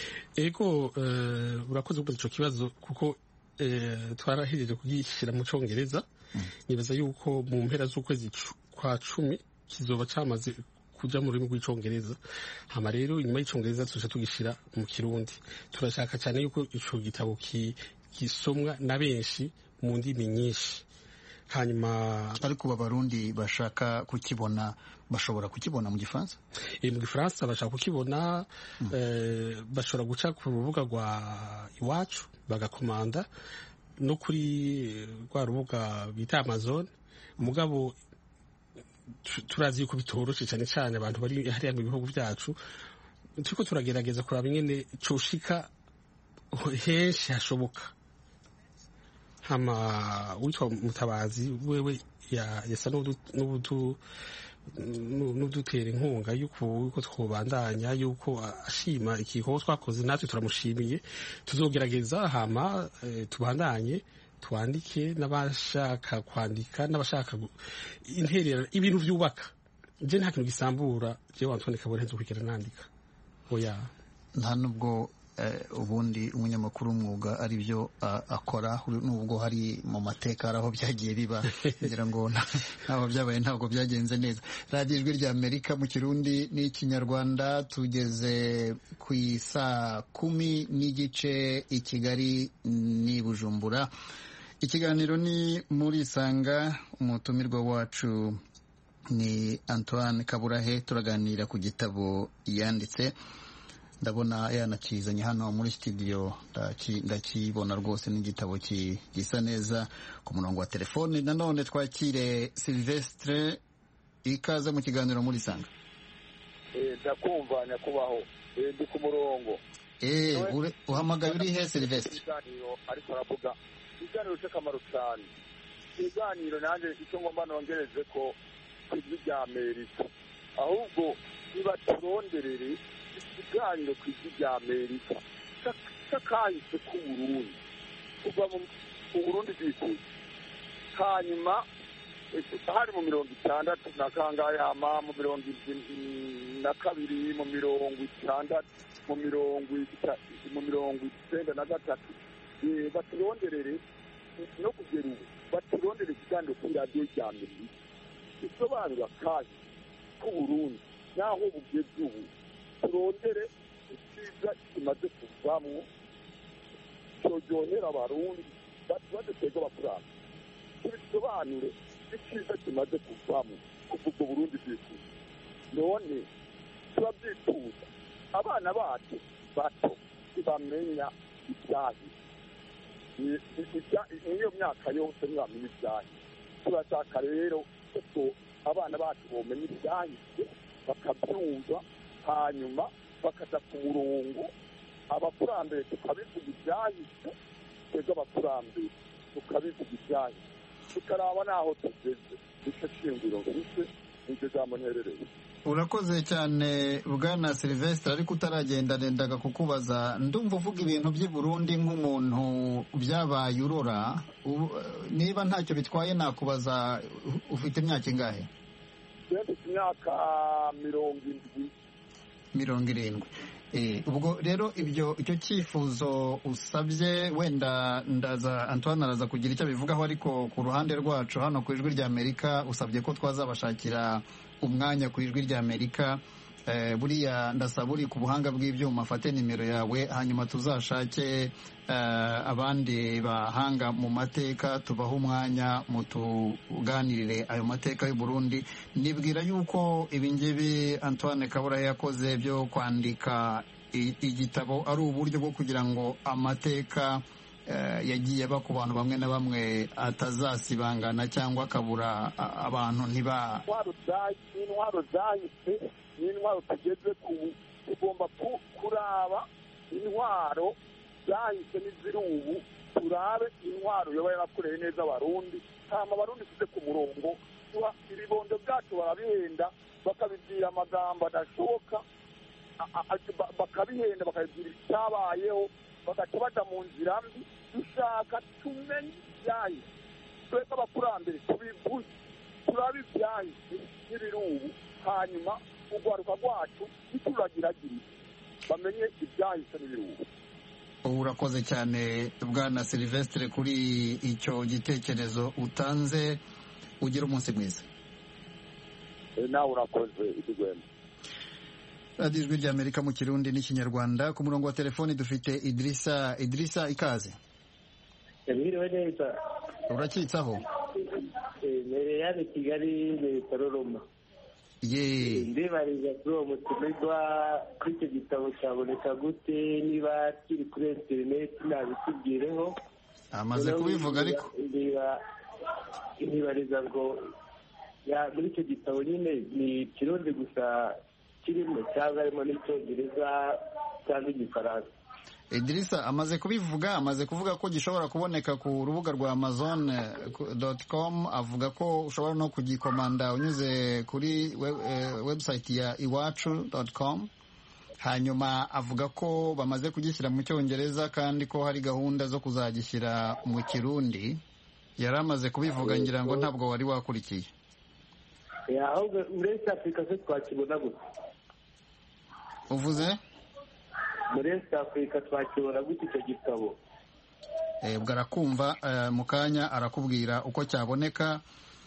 ego eh, urakoze kubaza ico kibazo kuko eh, twarahejeje kugishyira mu congereza nibaza yuko mu mpera z'ukwezi cu- kwa cumi kizoba camaze kuja mu rurimi rw'icongereza hama rero inyuma y'icongereza tuja tugishira mu kirundi turashaka cyane yuko ico gitabo ki- gisomwa na benshi mu ndimi nyinshi hanyuma ariko ubu abarundi bashaka kukibona bashobora kukibona mu gifaransa Eh, mu gifaransa bashaka kukibona eh, bashobora guca ku rubuga rwa iwacu bagakomanda no kuri eh, rwa rubuga bita amazon mugabo tu- turazi yuko bitoroshe cyane cyane abantu bari hariya mu bihugu byacu turiko turagerageza kuraba ingene coshika henshi hashoboka hama witwa mutabazi wewe ya- yasa n'udu- n'udu nu- n'udutera inkunga yuko yuko twobandanya yuko ashima igikorwa twakoze natwe turamushimiye tuzogerageza hama eh, tubandanye twandike n'abashaka kwandika n'abashaka gu- interera ibintu byubaka je nta kintu gisambura jewe Antoine Kabore nzo kwigera nandika oya nta nubwo eh, ubundi umunyamakuru w'umwuga ari byo ah, akora nubwo hari mu mateka hari aho byagiye biba kugira ngo nta- ntaho byabaye ntabwo byagenze neza radiyo ijwi rya amerika mu kirundi n'ikinyarwanda tugeze ku isaa kumi n'igice i kigali n'i bujumbura ikiganiro ni muri isanga umutumirwa wacu ni antoine kaburahe turaganira ku gitabo yanditse ndabona yanakizanye hano muri studio ndaki- ndakibona rwose n'igitabo ki- gisa neza ku murongo wa telefone nanone twakire silvestre ikaze mu kiganiro muri sanga ndakumva nyakubaho Eh, ndi ku murongo Eh, ure- uhamagaye uri he silvestre ibiganiro ariko aravuga ibiganiro cy'akamaro cyane ibiganiro nanjye icyo ngomba nongereze ko ku ijwi rya amerika ahubwo nibaturonderere ikiganiro ku ijwi rya amerika cya- cy'akahise k'uburundi kuva mu mu burundi bwikuye hanyuma eh, hari mu mirongo itandatu na kangahe hama mu mirongo indi- na kabiri mu mirongo itandatu mu mirongo ita- mu mirongo icyenda na gatatu Eh, baturonderere no kugera ubu baturondere ikiganiro kuri radiyo rya amerika isobanura kandi k'uburundi n'aho bugeze ubu turondere icyiza kimaze kuvamwo cyojyonera abarundi badutega bakuranga tubisobanure icyiza kimaze kuvamo kuva ubwo burundi bwifuza none turabyifuza abana bacu bato ntibamenya ibyahi niyo myaka yose ntibamenya ibyahi turashaka rero ko abana bacu bomenya ibyahise bakabyumva hanyuma bakaja ku murongo abakurambere tukabivuga ibyahise twebwe abakurambere tukabivuga ibyahise tukaraba n'aho tugeze nicyo shingiro mfise nicyo jambo nterereye urakoze cyane bwana silvestre ariko utaragenda nendaga kukubaza ndumva uvuga ibintu by'i burundi nk'umuntu byabaye urora niba ntacyo bitwaye nakubaza ufite imyaka ingahe mfite imyaka mirongo indwi mirongo irindwi ubwo rero ibyo icyo cyifuzo usabye wenda ndaza antoine araza kugira icyo abivugaho ariko ku ruhande rwacu hano ku ijwi ry'amerika usabye ko twazabashakira umwanya ku ijwi ry'amerika buriya ndasaba uri ku buhanga bw'ibyuma afate nimero yawe hanyuma tuzashake abandi bahanga mu mateka tubahe umwanya mutuganirire ayo mateka y'u Burundi nibwira yuko ibingibi antoine kabura yakoze byo kwandika igitabo ari uburyo bwo kugira ngo amateka yagiye aba ku bantu bamwe na bamwe atazasibangana cyangwa akabura abantu ntiba intwaro zahise n'intwaro tugeze ku tugomba kuraba intwaro zahise n'iziri ubu turabe intwaro yoba yarakoreye neza abarundi hama abarundi tuze ku murongo ibibondo byacu barabihenda bakabibwira amagambo adashoboka bakabihenda bakabibwira icyabayeho bagaca baja mu nzira mbi dushaka tumenye ibyahise twebwe abakurambere tubivuze turabe ibyahise n'ibiri ubu hanyuma urwaruka rwacu ntituragiragire bamenye ibyahise n'ibiri ubu urakoze cyane bwana silvestre kuri icyo gitekerezo utanze ugira umunsi mwiza nawe urakoze idigwema radiyo ijwi ry'amerika mu kirundi n'ikinyarwanda ku murongo wa telefoni dufite idirisa idirisa ikaze mwiriwe neza urakitsaho mbere yani kigali leta roroma ye ndibariza kuri uwo mutumirwa kuri icyo gitabo cyaboneka gute niba kiri kuri interineti nabitubwireho amaze kubivuga ariko ntibariza ngo muri icyo gitabo nyine ni ikirundi gusa kirimo cyangwa harimo n'icyongereza cyangwa igifaransa idirisa amaze kubivuga amaze kuvuga ko gishobora kuboneka ku rubuga rwa amazon com avuga ko ushobora no kugikomanda unyuze kuri website ya iwacu com hanyuma avuga ko bamaze kugishyira mu cyongereza kandi ko hari gahunda zo kuzagishyira mu kirundi yari amaze kubivuga ngira ngo ntabwo wari wakurikiye ahubwo muri east africa se twakibona gusa uvuze muri east africa twakibona gute icyo gitabo ubwo arakumva mu kanya arakubwira uko cyaboneka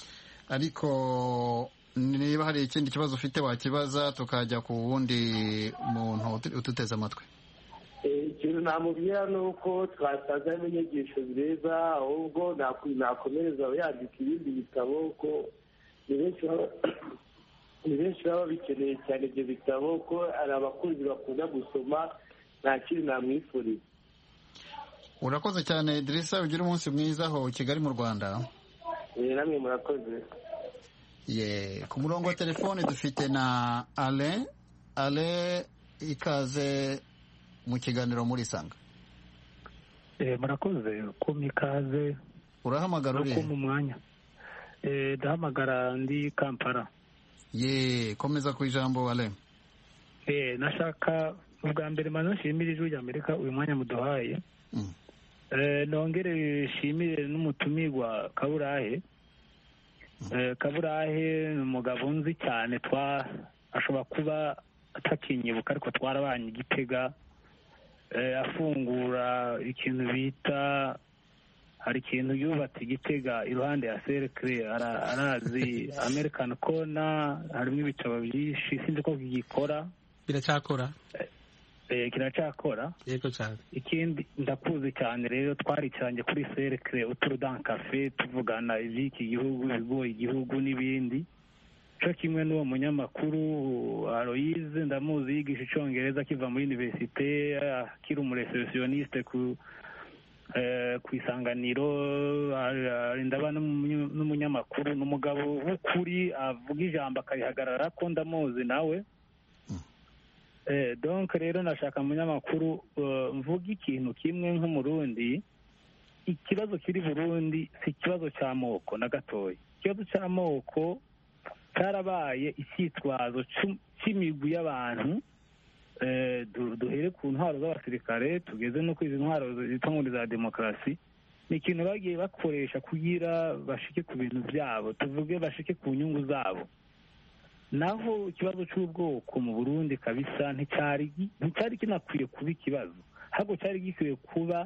ariko niba hari ikindi kibazo ufite wakibaza tukajya ku wundi muntu ututeze amatwi ikintu namubwira ni uko twasangamo inyigisho nziza ahubwo nakomereza yandika ibindi bitabo ko ni benshi baba bikeneye cyane ibyo bitabo ko hari abakunzi bakunda gusoma nta kindi namwifuriza urakoze cyane idirisa ugira umunsi mwiza aho kigali mu rwanda namwe murakoze ye ku murongo wa telefone dufite na ale ale ikaze mu kiganiro muri sanga murakoze kumpa ikaze urahamagara urihe kumpa umwanya ndahamagara ndi kampala ye komeza ku ijambo ale nashaka ubwa mbere maze nshimire ijwi ry'amerika uyu mwanya muduhaye nongere nshimire n'umutumirwa kaburahe kaburahe ni umugabo nzi cyane twa ashobora kuba atakinyibuka ariko twarabanye igitega afungura ikintu bita hari ikintu yubatse igitega iruhande ya serekire arazi american kona harimo ibitabo byinshi sinzi ko gikora biracyakora kiracyakora yego cyane ikindi ndakuzi cyane rero twaricaranye kuri serekire uturudan kafe tuvugana iby'iki gihugu ibigoye igihugu n'ibindi cyo kimwe n'uwo munyamakuru aloyize ndamuzi yigisha icyongereza akiva muri univerisite akiri umureseresiyoniste ku ku isanganiro ndaba n'umunyamakuru ni umugabo w'ukuri avuga ijambo akarihagarara ko ndamuzi nawe donke rero nashaka munyamakuru mvuga ikintu kimwe nk'umurundi ikibazo kiri burundi si ikibazo cy'amoko na gatoya ikibazo cy'amoko cyarabaye icyitwazo cy'imigwi y'abantu duhere ku ntwaro z'abasirikare tugeze no kuri izi ntwaro zitwa ngo za demokarasi ni ikintu bagiye bakoresha kugira bashike ku bintu byabo tuvuge bashike ku nyungu zabo naho ikibazo cy'ubwoko mu burundi kabisa nticyari kinakwiye kuba ikibazo ahubwo cyari gikwiye kuba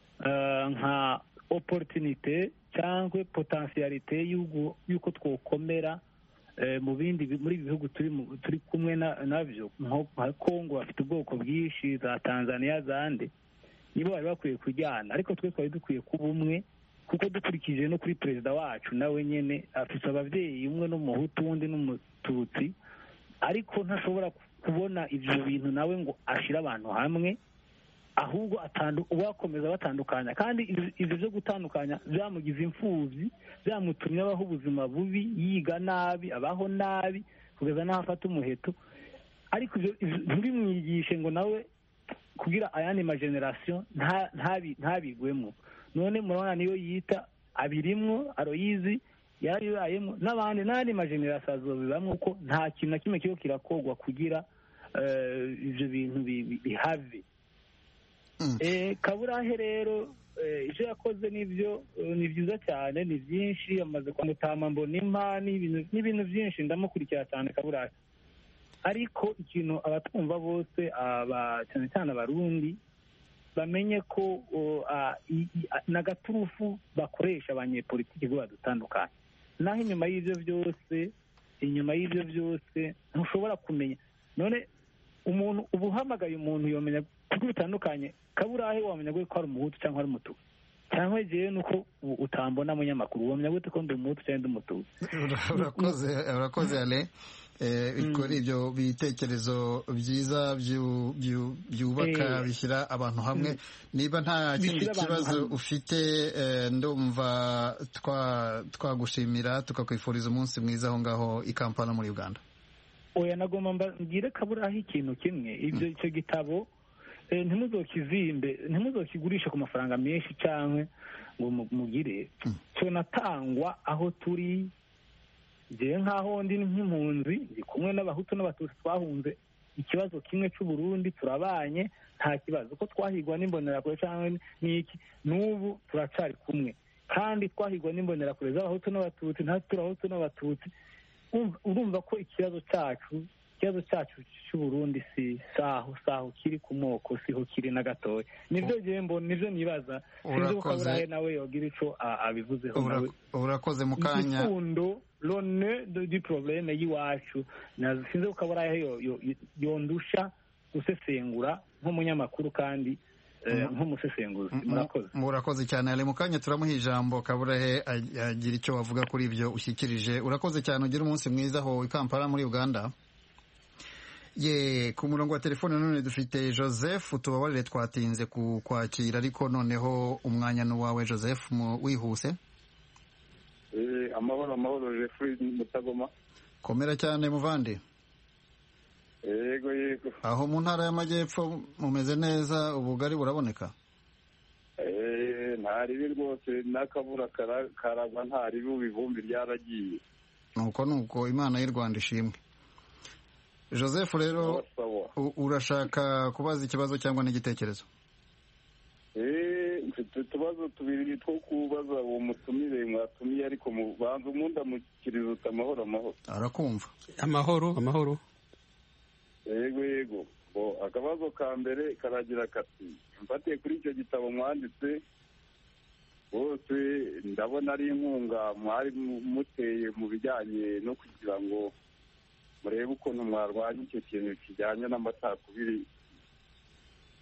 nka oporutinite cyangwa potensiyalite y'uko twokomera mu bindi muri ibi bihugu turi kumwe nabyo nka kongo bafite ubwoko bwinshi za tanzania zande nibo bari bakwiye kujyana ariko twe twari dukwiye kuba umwe kuko dukurikije no kuri perezida wacu nawe nyine afite ababyeyi umwe n'umuhutu undi n'umututsi ariko ntashobora kubona ibyo bintu nawe ngo ashyire abantu hamwe ahubwo uwakomeza batandukanya kandi ibyo byo gutandukanya byamugize imfubyi byamutumye abaho ubuzima bubi yiga nabi abaho nabi kugeza n'aho afata umuheto ariko ntibimwigishe ngo nawe kugira ayandi majenerasiyo ntabigwemo none murabona niyo yita abirimwo aroyizi yarabibayemo n'abandi n'andi majenerasiyo azobibamo kuko nta kintu na kimwe kiba kirakogwa kugira ibyo bintu bihave kaburahe rero ibyo yakoze nibyo ni byiza cyane ni byinshi amaze kwamutama mbonimpa n'ibintu byinshi ndamukurikira cyane kaburahe ariko ikintu abatwumva bose cyane cyane abarundi bamenye ko n'agaturufu bakoresha abanyepolitiki bo badutandukanye naho inyuma y'ibyo byose inyuma y'ibyo byose ntushobora kumenya none umuntu uba uhamagaye umuntu yomenya kuko bitandukanye kaburahe wamenya ko ari umuhutu cyangwa ari umutuku cyangwa igihe ni uko utambona munyamakuru wamenya gute ko ndi umuhutu cyangwa ndi umutuku urakoze urakoze ale kuri ibyo bitekerezo byiza byubaka bishyira abantu hamwe niba nta kindi kibazo ufite ndumva twagushimira tukakwifuriza umunsi mwiza aho ngaho i kampala muri uganda oya nagomba mbabwire kaburaho ikintu kimwe ibyo icyo gitabo ntimuzokizimbe ntimuzokigurishe ku mafaranga menshi cyangwa ngo mugire tunatangwa aho turi ngewe nk'aho ndi nk'impunzi ndi kumwe n'abahutu n'abatutsi twahunze ikibazo kimwe cy'uburundi turabanye nta kibazo ko twahigwa n'imbonerakure cyangwa n'iki n'ubu turacyari kumwe kandi twahigwa n'imbonerakure z'abahutu n'abatutsi natwe turahutu n'abatutsi urumva ko ikibazo cyacu ikibazo cyacu cy'uburundi si saho saho kiri ku moko siho kiri na gatoya nibyo gihembo nibyo nibaza sinzi uko aburahe nawe yogira icyo abivuzeho nawe urakoze mu kanya igikundo lone di probleme y'iwacu sinzi uko aburahe yondusha gusesengura nk'umunyamakuru kandi nk'umusesenguzi murakoze murakoze cyane ari mu kanya turamuha ijambo kaburahe agira icyo wavuga kuri ibyo ushyikirije urakoze cyane ugira umunsi mwiza aho i kampala muri uganda ye ku murongo wa telefone none dufite joseph tubabarire twatinze kwakira ariko noneho umwanya n'uwawe joseph wihuse amahoro amahoro jeffrey mutagoma komera cyane muvande yego yego aho mu ntara y'amajyepfo mumeze neza ubugari buraboneka ntaribi rwose n'akabura karagwa ntaribi ubu ivumbi ryaragiye nuko nuko imana y'u rwanda ishimwe joseph rero urashaka kubaza ikibazo cyangwa n'igitekerezo mfite utubazo tubiri two kubaza uwo mutumire mwatumiye ariko banza umundamukiriza uti amahoro amahoro arakumva amahoro amahoro yego yego akabazo ka mbere karagira kati mfatiye kuri icyo gitabo mwanditse bose ndabona ari inkunga mwari muteye mu bijyanye no kugira ngo murebe ukuntu mwarwanya icyo kintu kijyanye n'amacakubiri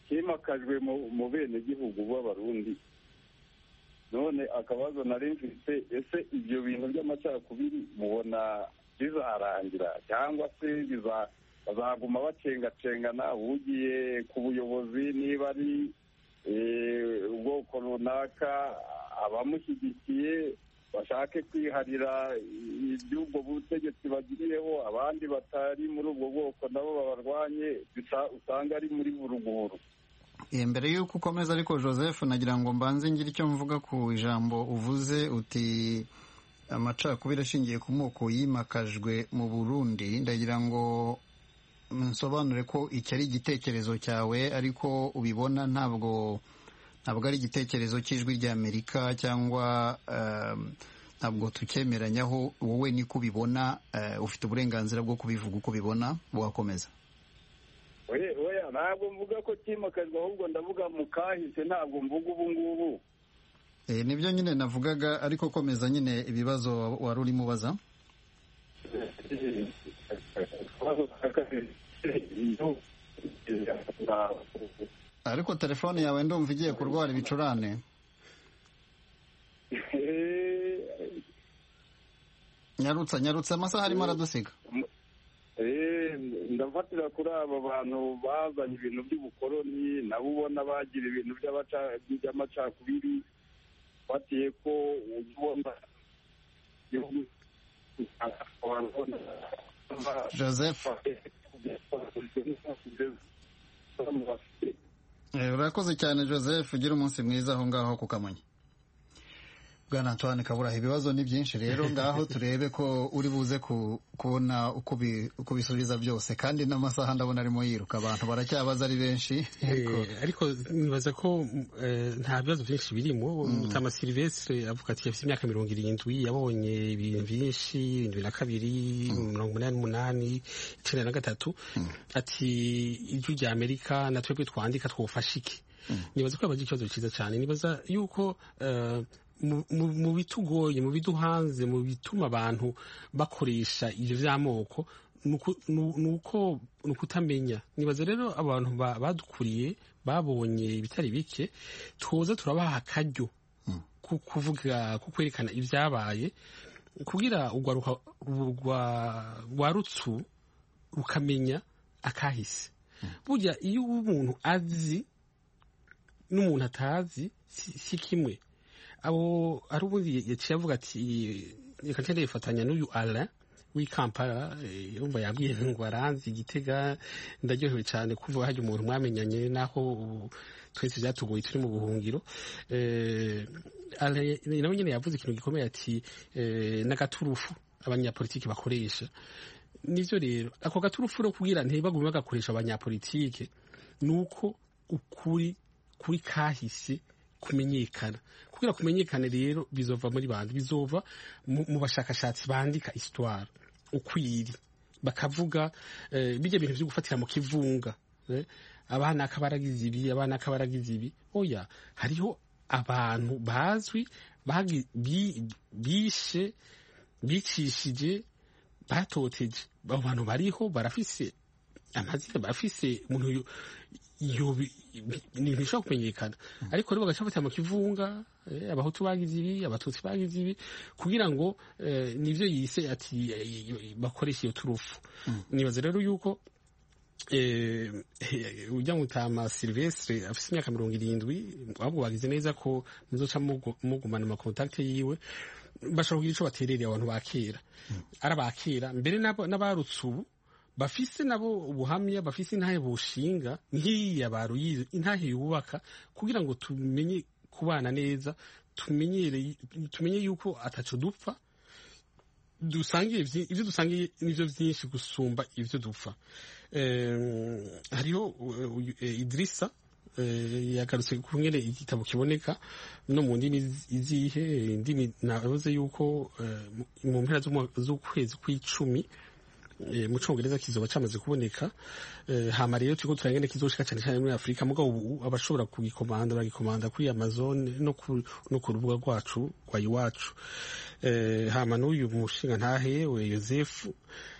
kimakajwe mu bene gihugu b'abarundi none akabazo nari mfite ese ibyo bintu by'amacakubiri mubona bizarangira cyangwa se bazaguma bacengacengana ugiye ku buyobozi niba ari ubwoko runaka abamushyigikiye bashake kwiharira iby'ubwo butegetsi bagiriyeho abandi batari muri ubwo bwoko nabo babarwanye usanga ari muri buruguru mbere y'uko ukomeza ariko joseph nagira ngo mbanze ngire icyo mvuga ku ijambo uvuze uti amacakubiri ashingiye ku moko yimakajwe mu burundi ndagira ngo nsobanure ko iki ari igitekerezo cyawe ariko ubibona ntabwo ntabwo ari igitekerezo cy'ijwi ry'amerika cyangwa ntabwo tucyemeranyaho wowe niko ubibona ufite uburenganzira bwo kubivuga uko ubibona wakomeza oya ntabwo mvuga ko cyimakajwe ahubwo ndavuga mu kahise ntabwo mvuga ubu ngubu nibyo nyine navugaga ariko komeza nyine ibibazo wari urimo ubaza ariko telefone yawe ndumva igiye kurwara ibicurane nyarutsa nyarutsa amasaha arimo aradusiga ndafatira kuri aba bantu bazanye ibintu by'ubukoroni nabo ubona bagira ibintu by'amacakubiri batiye ko ubona joseph urakoze cyane joseph ugira umunsi mwiza aho ngaho ku kamonyi bwana antoine kaburaha ibibazo ni byinshi rero ngaho turebe ko uri buze kubona uko bisubiza byose kandi n'amasaha ndabona arimo yiruka abantu baracyabaza ari benshi ariko nibaza ko nta bibazo byinshi birimo mutama silvestre avuga ati afite imyaka mirongo irindwi yabonye ibintu byinshi irindwi na kabiri mirongo umunani n'umunani icyenda na gatatu ati ijwi rya amerika na twebwe twandika twufashe iki nibaza ko yabaze ikibazo cyiza cyane nibaza yuko mu bitugoye mu biduhanze mu bituma abantu bakoresha ibyo by'amoko ni uko ni ukutamenya nibaza rero abantu badukuriye babonye ibitari bike tuza turabaha akaryo ku kuvuga ku kwerekana ibyabaye kugira rwa rutsu rukamenya akahise burya iyo umuntu azi n'umuntu atazi si kimwe abo ari ubundi yaciye avuga ati reka ncende yifatanya n'uyu ara w'i kampala yumva yabwiye ngo aranzi igitega ndaryohewe cyane kuvuga hajya umuntu mwamenyanye naho twese byatugoye turi mu buhungiro nawe nyine yavuze ikintu gikomeye ati n'agaturufu abanyapolitiki bakoresha nibyo rero ako gaturufu rero kugira ntibagume bagakoresha abanyapolitike ni uko ukuri kuri kahise kumenyekana kugira kumenyekane rero bizova muri bandi bizova mu bashakashatsi bandika histoire ukwiri bakavuga bijya bintu byo gufatira mu kivunga abana akabaragize ibi abana akabaragize ibi oya hariho abantu bazwi bishe bicishije batoteje abo bantu bariho barafise amazina barafise umuntu ni ibintu bishobora kumenyekana ariko rero bagaca bafatira mu kivunga abahutu bagize ibi abatutsi bagize ibi kugira ngo nibyo yise ati bakoresha iyo turufu nibaza rero yuko ujya mutama silvestre afite imyaka mirongo irindwi ahubwo bagize neza ko muzoca mugumana amakontakite yiwe bashobora kugira icyo baterereye abantu ba kera ari abakera mbere n'abarutse ubu bafise nabo ubuhamya bafise intahe bushinga nk'iya baruyize intahe yubaka kugira ngo tumenye kubana neza tumenyere tumenye yuko ataco dupfa dusangiye ibyo dusangiye nivyo vyinshi gusumba ivyo dupfa hariho idirisa yagarutse ku ngene igitabo kiboneka no mu ndimi izihe indimi navuze yuko mu mpera z'ukwezi kw'icumi mu cyongereza kizoba cyamaze kuboneka hama rero turiko turangene kizoshika cyane cyane muri afurika mugabo ubu abashobora kugikomanda baragikomanda kuri amazon no ku rubuga rwacu rwa iwacu hama n'uyu mushinga ntahe we yosefu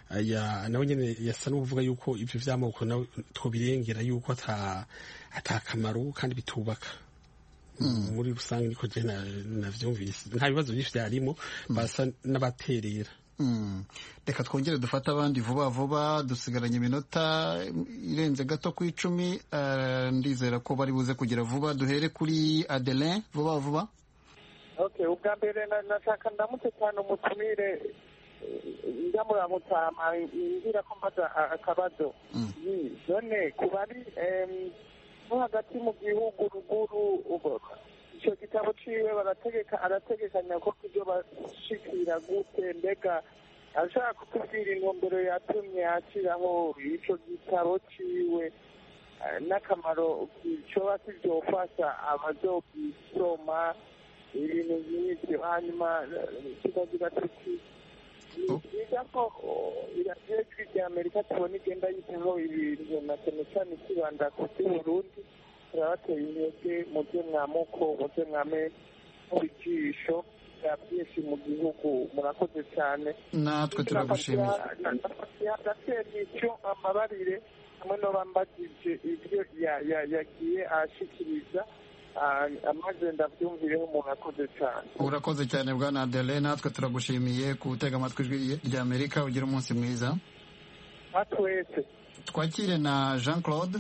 nawe nyine yasa n'uvuga yuko ibyo by'amoko nawe twobirengera yuko atakamaro kandi bitubaka muri rusange niko je navyumvise nta bibazo byinshi byarimo basa n'abaterera reka twongere dufate abandi vuba vuba dusigaranye iminota irenze gato ku icumi ndizera ko bari buze kugira vuba duhere kuri adelin vuba vuba okay ubwa mbere nashaka ndamutse cyane umutumire ndamuramutsa ngira ko mbaza akabazo none ku bari no hagati mu gihugu ruguru icyo gitabo ciwe barategeka arategekanya ko ibyo bashikira gute mbega ashaka kutubwira intumbero yatumye ashyiraho icyo gitabo ciwe n'akamaro coba kivyofasha abazogisoma ibintu nk'ibyo hanyuma tukagira tuti ni byiza ko iradiyo ijwi rya amerika tubona igenda yitaho ibintu na cyane cyane ikibanda ku by'uburundi turabateye intege mujye mwamuko mujye mwame ijisho bya byinshi mu gihugu murakoze cyane natwe turagushimiye gatera icyo amabarire hamwe n'abambagije ibyo yagiye ashikiriza amaze ndabyumvireho umuntu akoze cyane urakoze cyane bwana adele natwe turagushimiye gutega amatwi ijwi rya amerika ugira umunsi mwiza twese twakire na jean claude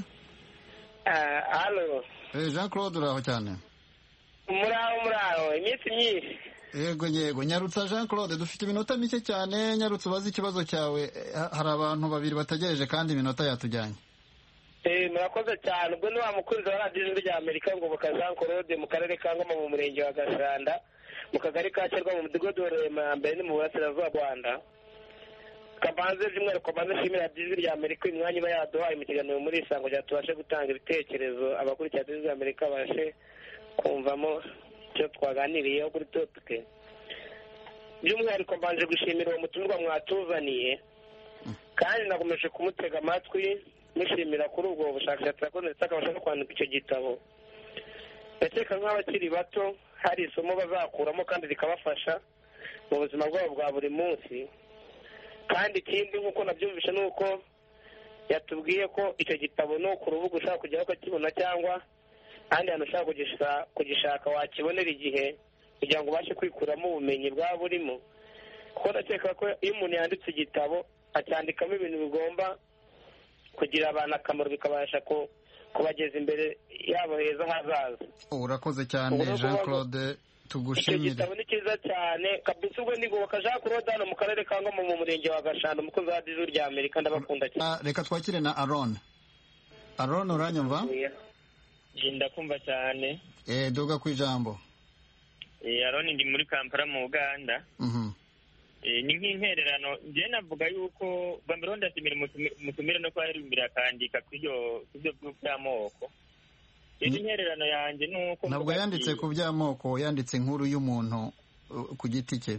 halo jean claude uraho cyane muraho muraho iminsi myinshi yego yego nyarutsa jean claude dufite iminota mike cyane nyarutsa ubaze ikibazo cyawe hari abantu babiri bategereje kandi iminota yatujyanye murakoze cyane ubwo ni wa mukunzi wa radiyo ijwi rya amerika ngoboka jean claude mu karere ka ngoma mu murenge wa gashanda mu kagari ka cyerwa mu mudugudu wa mbere ni mu burasirazuba rwanda kabanze by'umwihariko kabanze nshimira radiyo ijwi rya amerika uyu mwanya iba yaduhaye mu kiganiro muri isango kugira tubashe gutanga ibitekerezo abakurikira radiyo ijwi rya amerika babashe kumvamo icyo twaganiriyeho kuri topike by'umwihariko mbanje gushimira uwo mutumirwa mwatuzaniye kandi nakomeje kumutega amatwi mushimira kuri ubwo bushakashatsi yakoze ndetse akabasha no kwandika icyo gitabo ndakeka nk'abakiri bato hari isomo bazakuramo kandi rikabafasha mu buzima bwabo bwa buri munsi kandi ikindi nk'uko nabyumvishe ni uko yatubwiye ko icyo gitabo ni ku rubuga ushaka kujyaho ukakibona cyangwa ahandi hantu ushaka kugishaka wakibonera igihe kugira ngo ubashe kwikuramo ubumenyi bwaba burimo kuko ndakeka ko iyo umuntu yanditse igitabo acyandikamo ibintu bigomba kugira abantu akamaro bikabasha kubageza imbere yabo heza hazaza urakoze cyane jean claude tugushimire icyo gitabo ni cyiza cyane kabisa ubwo ndigoboka jean claude hano mu karere ka ngoma mu murenge wa gashanda umukozi wa radiyo rya amerika ndabakunda cyane reka twakire na aron aron uranyumva ndakumva cyane eh duga ku ijambo aron ndi muri kampala mu uganda ni nk'intererano njyewe navuga yuko mbere ndashimira umutumire no kuba yarimbere akandika ku byo by'amoko rero intererano yanjye ni uko ntabwo yanditse ku by'amoko yanditse inkuru y'umuntu ku giti cye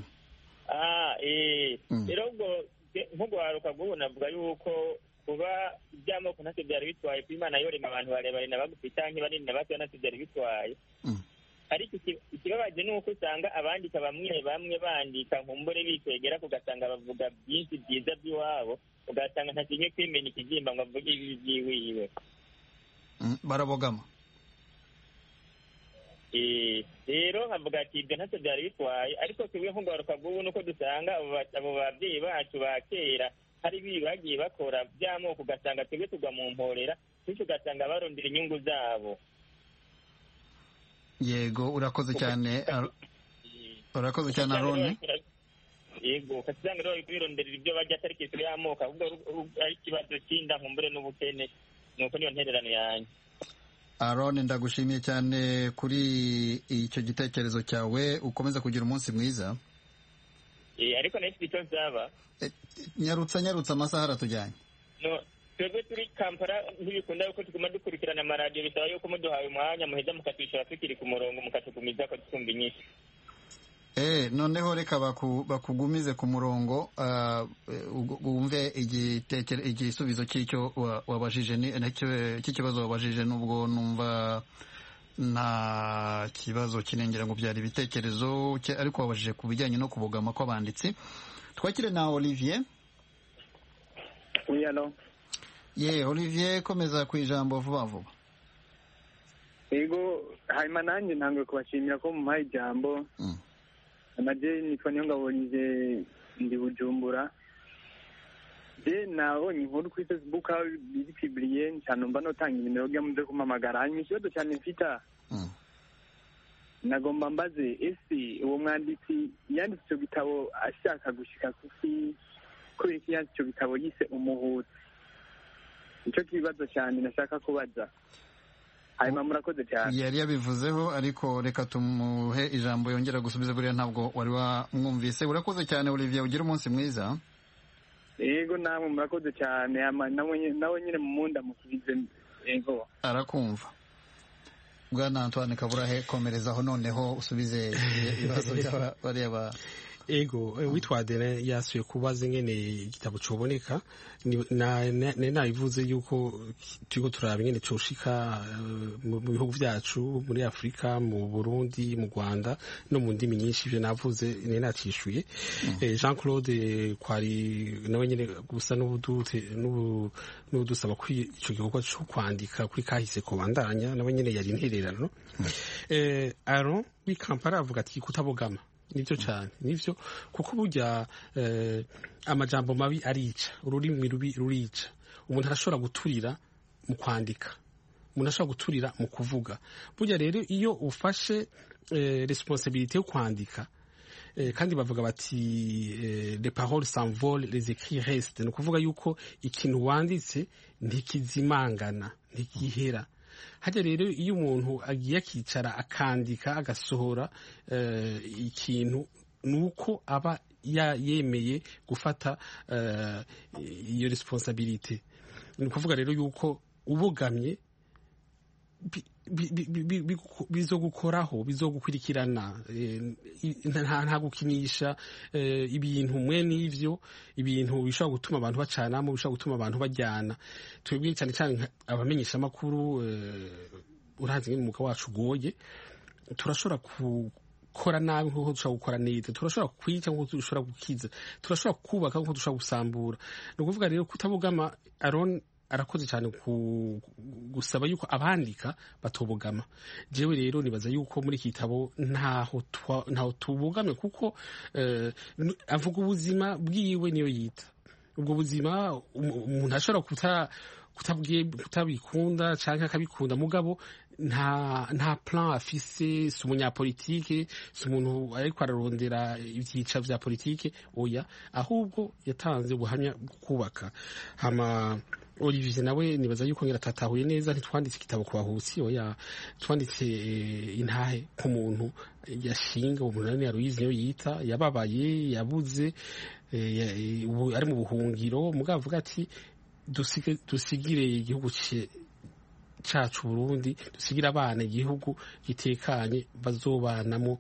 rero ubwo nk'ugwaruka bw'ubu navuga yuko kuba iby'amoko ntacyo byari bitwaye kuba imana yorema abantu barebare na bagufi cyangwa banini na bato ntacyo byari bitwaye ariko ikibabaje ni uko usanga abandika bamwe bamwe bandika nkumbure bikwegera ugasanga bavuga byinshi byiza by'iwabo ugasanga ntakinye kwimenya ikibyimba ngo avuge ibi byiwiwe barabogama rero nkavuga ati ibyo ntacyo byari bitwaye ariko twebwe nk'ugaruka bw'ubu nuko dusanga abo babyeyi bacu ba kera hari ibi bagiye bakora by'amoko ugasanga twebwe tugwa mu mporera bityo ugasanga barondera inyungu zabo yego urakoze cyane urakoze cyane aroni yego ukasanga rero bironderera ibyo bajya atari kisiro y'amoko ahubwo ari ikibazo cy'inda nkumbure n'ubukene nuko niyo ntererano yanjye aroni ndagushimiye cyane kuri icyo gitekerezo cyawe ukomeza kugira umunsi mwiza ariko nayo icyo nzaba nyarutsa nyarutsa amasaha aratujyanye twebwe turi kampala ntibikunda yuko tuguma dukurikirana amaradiyo bisaba yuko muduhaye umwanya muheza mukatwishyura tukiri ku murongo mukatugumiza ko twumva inyinshi eh noneho reka bakugumize ku murongo wumve igisubizo cy'icyo wabajije cy'ikibazo wabajije n'ubwo numva nta kibazo kinengera ngo byari ibitekerezo ariko wabajije ku bijyanye no kubogama kw'abanditsi twakire na olivier wiyano ye olivier komeza ku ijambo vuba vuba yego hanyuma nanjye ntabwo kubashimira ko mumpaye ijambo amajye nitwa niyo ngabonye ndi bujumbura je nabonye inkuru kuri facebook aho biri piburiye cyane mba notanga inimero byo muze kumpamagara hanyuma ikibazo cyane mfita nagomba mbaze ese uwo mwanditsi yanditse icyo gitabo ashaka gushika kuki kubera ko yanditse icyo gitabo yise umuhutu nicyo kibazo cyane nashaka kubaza hanyuma murakoze cyane yari yabivuzeho ariko reka tumuhe ijambo yongera gusubiza buriya ntabwo wari wamwumvise urakoze cyane olivier ugira umunsi mwiza yego namwe murakoze cyane nawe nyine mu munda musubize yego arakumva bwana antoine kaburahe komerezaho noneho usubize ibibazo by'abariya ba ego witwa dene yasuye kubaza ingene igitabo coboneka nari nabivuze yuko turiko turaba ingene coshika mu bihugu vyacu muri afurika mu burundi mu rwanda no mu ndimi nyinshi ivyo navuze nari nacishuye jean claude kwari nawe nyene gusa n'ubudusaba ko ico gikorwa co kwandika kuri kahise kobandanya nawe nyene yari intererano aron w'i kampala avuga ati kutabogama nibyo cyane nibyo kuko burya amajambo mabi arica ururimi rubi rurica umuntu arashobora guturira mu kwandika umuntu ashobora guturira mu kuvuga burya rero iyo ufashe responsabilité yo kwandika kandi bavuga bati les paroles s'envolent les écrits restent ni ukuvuga yuko ikintu wanditse ntikizimangana ntikihera hajya rero iyo umuntu agiye akicara akandika agasohora ikintu ni uko aba yemeye gufata iyo responsabilite ni ukuvuga rero yuko ubogamye bizogukoraho bizogukurikirana nta gukinisha ibintu mwe n'ivyo ibintu bishobora gutuma abantu bacanamo bishobora gutuma abantu bajyana twebwe cyane cyane abamenyesha amakuru urazi nk'umwuga wacu ugoye turashobora gukora nabi nk'uko dushobora gukora neza turashobora kwica nk'uko dushobora gukiza turashobora kubaka nk'uko dushobora gusambura ni ukuvuga rero kutabugama aron arakoze cyane gusaba yuko abandika batobogama jewe rero nibaza yuko muri iki gitabo ntaho tubogamye kuko avuga ubuzima bwiwe niyo yita ubwo buzima umuntu ashobora kutabikunda cyangwa akabikunda mugabo nta nta plan afise si umunyapolitike si umuntu ariko ararondera ibyica vya politike oya ahubwo yatanze ubuhamya bwo kubaka hama Olivier nawe nibaza yuko ngira tatahuye neza ntitwanditse igitabo ku bahutsi oya twanditse intahe ku muntu yashinga umuntu nani yaruyizi niyo yita yababaye yabuze ari mu buhungiro mugabo avuga ati dusigire igihugu cacu Burundi dusigira abana igihugu gitekanye bazobanamo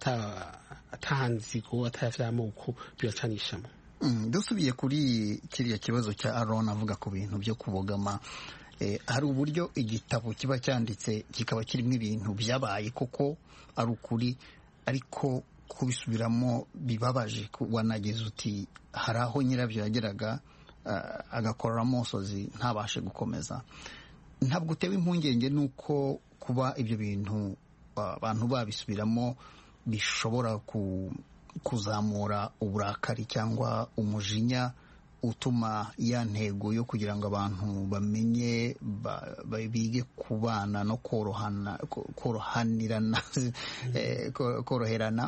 atanzigo atavyamoko bibacanishamo dusubiye kuri kiriya kibazo cya aron avuga ku bintu byo kubogama hari uburyo igitabo kiba cyanditse kikaba kirimo ibintu byabaye koko ari ukuri ariko kubisubiramo bibabaje wanageze uti hari aho nyirabyo yageraga agakorora amosozi ntabashe gukomeza ntabwo utewe impungenge n'uko kuba ibyo bintu abantu babisubiramo bishobora kuzamura uburakari cyangwa umujinya utuma ya ntego yo kugira ngo abantu bamenye bige kubana no korohanirana koroherana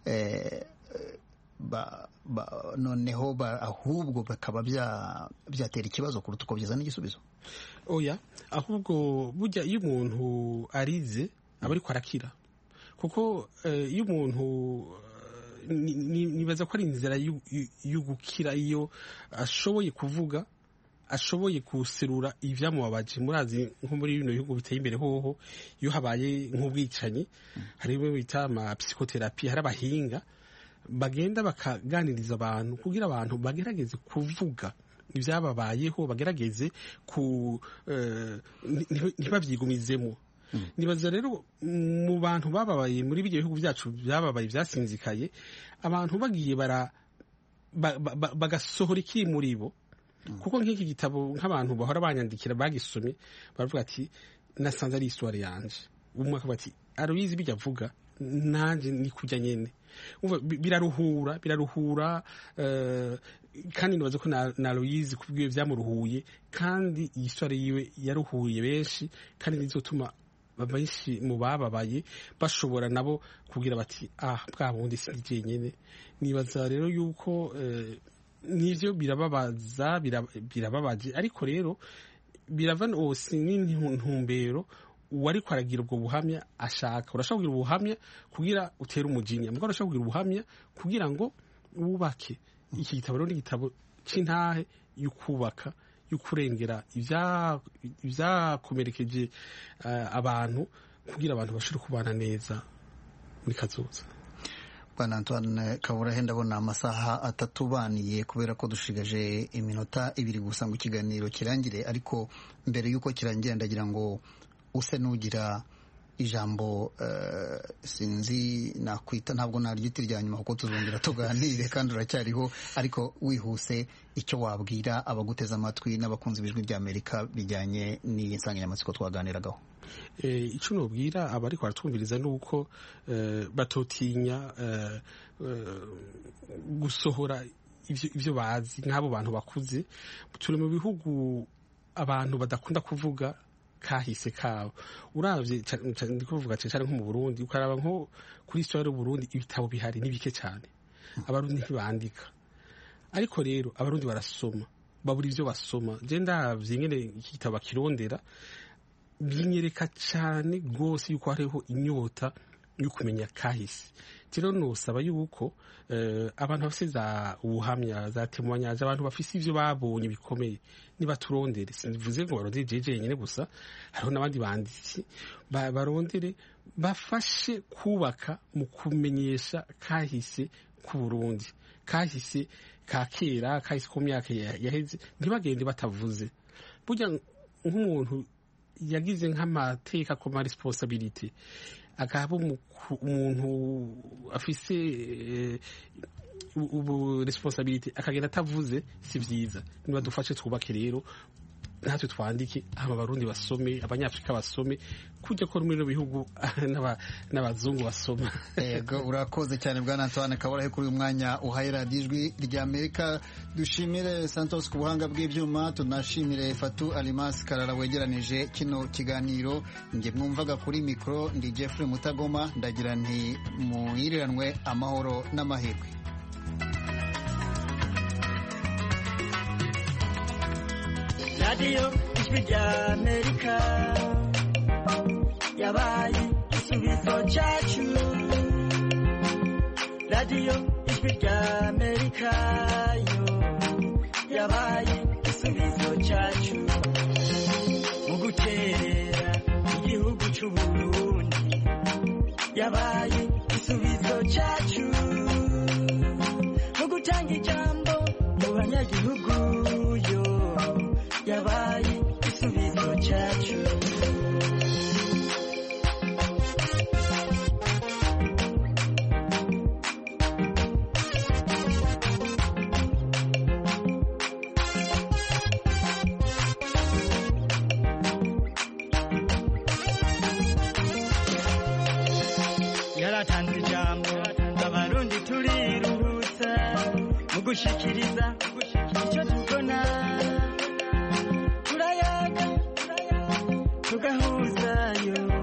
noneho ahubwo bakaba byatera ikibazo kuruta uko byazana igisubizo oya ahubwo burya iyo umuntu arize aba ariko arakira kuko iyo umuntu nibaza ko ari inzira yo gukira iyo ashoboye kuvuga ashoboye guserura ibyamubabaje murazi nko muri bino bihugu biteye imbere hoho iyo habaye nk'ubwicanyi hari ibyo bita ama psychotherapy hari abahinga bagenda bakaganiriza abantu kugira abantu bagerageze kuvuga ibyababayeho bagerageze ku ntibabyigumizemo nibaza rero mu bantu bababaye muri ibyo bihugu byacu byababaye byasinzikaye abantu bagiye bara bagasohora ikiri muri bo kuko nk'iki gitabo nk'abantu bahora banyandikira bagisomye baravuga ati nasanze ari iswari yanje umwe akavuga ati aruyizi bijya avuga nanjye ni kujya nyene biraruhura biraruhura kandi nibaza ko na Aloyizi kubwiwe byamuruhuye kandi iyi swari yiwe yaruhuye benshi kandi nizotuma benshi mu bababaye bashobora nabo kugira bati ah bwa bundi si jenyine nibaza rero yuko nivyo birababaza birababaje ariko rero birava si n'intumbero uwariko aragira ubwo buhamya ashaka urashaka kugira ubuhamya kugira utere umujinya mugabo urashaka kugira ubuhamya kugira ngo wubake iki gitabo rero ni igitabo c'intahe y'ukubaka y'ukurengera ibyakomerekeje abantu kugira abantu bashobore kubana neza muri kazoza bwana antoine kaburahe ndabona amasaha atatu baniye kubera ko dushigaje iminota ibiri gusa ngo ikiganiro kirangire ariko mbere y'uko kirangira ndagira ngo use n'ugira ijambo sinzi nakwita ntabwo naryita irya nyuma kuko tuzongera tuganire kandi uracyariho ariko wihuse icyo wabwira abaguteze amatwi n'abakunzi b'ijwi ry'amerika bijyanye n'iyi nsanganyamatsiko twaganiragaho icyo nubwira abari baratwumviriza ni uko batotinya gusohora ibyo bazi nk'abo bantu bakuze turi mu bihugu abantu badakunda kuvuga kahise kabo uravye ndi kuvuga cyane nko mu Burundi ukaraba nko kuri histoire y'Uburundi ibitabo bihari ni bike cyane abarundi ntibandika ariko rero abarundi barasoma babura ivyo basoma je ndavye nyene iki gitabo bakirondera binyereka cyane rwose yuko hariho inyota yo kumenya kahise rero nosaba yuko abantu bafite za ubuhamya za temoyanyaje abantu bafite ibyo babonye bikomeye nibaturondere simvuze ngo barondere jeje nyine gusa hariho n'abandi banditsi barondere bafashe kubaka mu kumenyesha kahise ku Burundi kahise ka kera kahise ku myaka yaheze ntibagende batavuze burya nk'umuntu yagize nk'amateka ku ma responsibility akaba umuntu afise ubu responsibility akagenda atavuze si byiza niba dufashe twubake rero natwe twandike aba barundi basome abanyafurika basome kujya ko muri bihugu n'abazungu basoma yego urakoze cyane bwana Antoine Kaburahe kuri uyu mwanya uhaye radiyo ijwi rya Amerika dushimire Santos ku buhanga bw'ibyuma tunashimire Fatu Alimas Karara wegeranije kino kiganiro njye mwumvaga kuri mikoro ndi Jeffrey Mutagoma ndagira nti muhiriranwe amahoro n'amahirwe radiyo ijwi rya amerika yabaye igisubizo cyacu radiyo ijwi rya amerika yo yabaye igisubizo cyacu mu guterera igihugu cy'u burundi yabaye igisubizo cyacu mu gutanga ijambo mu banyagihugu yo yabaye igisubizo cyacu yaratanze ijambo abarundi turiruhutsa mu gushikiriza icyo tubona turayaga tugahuzayo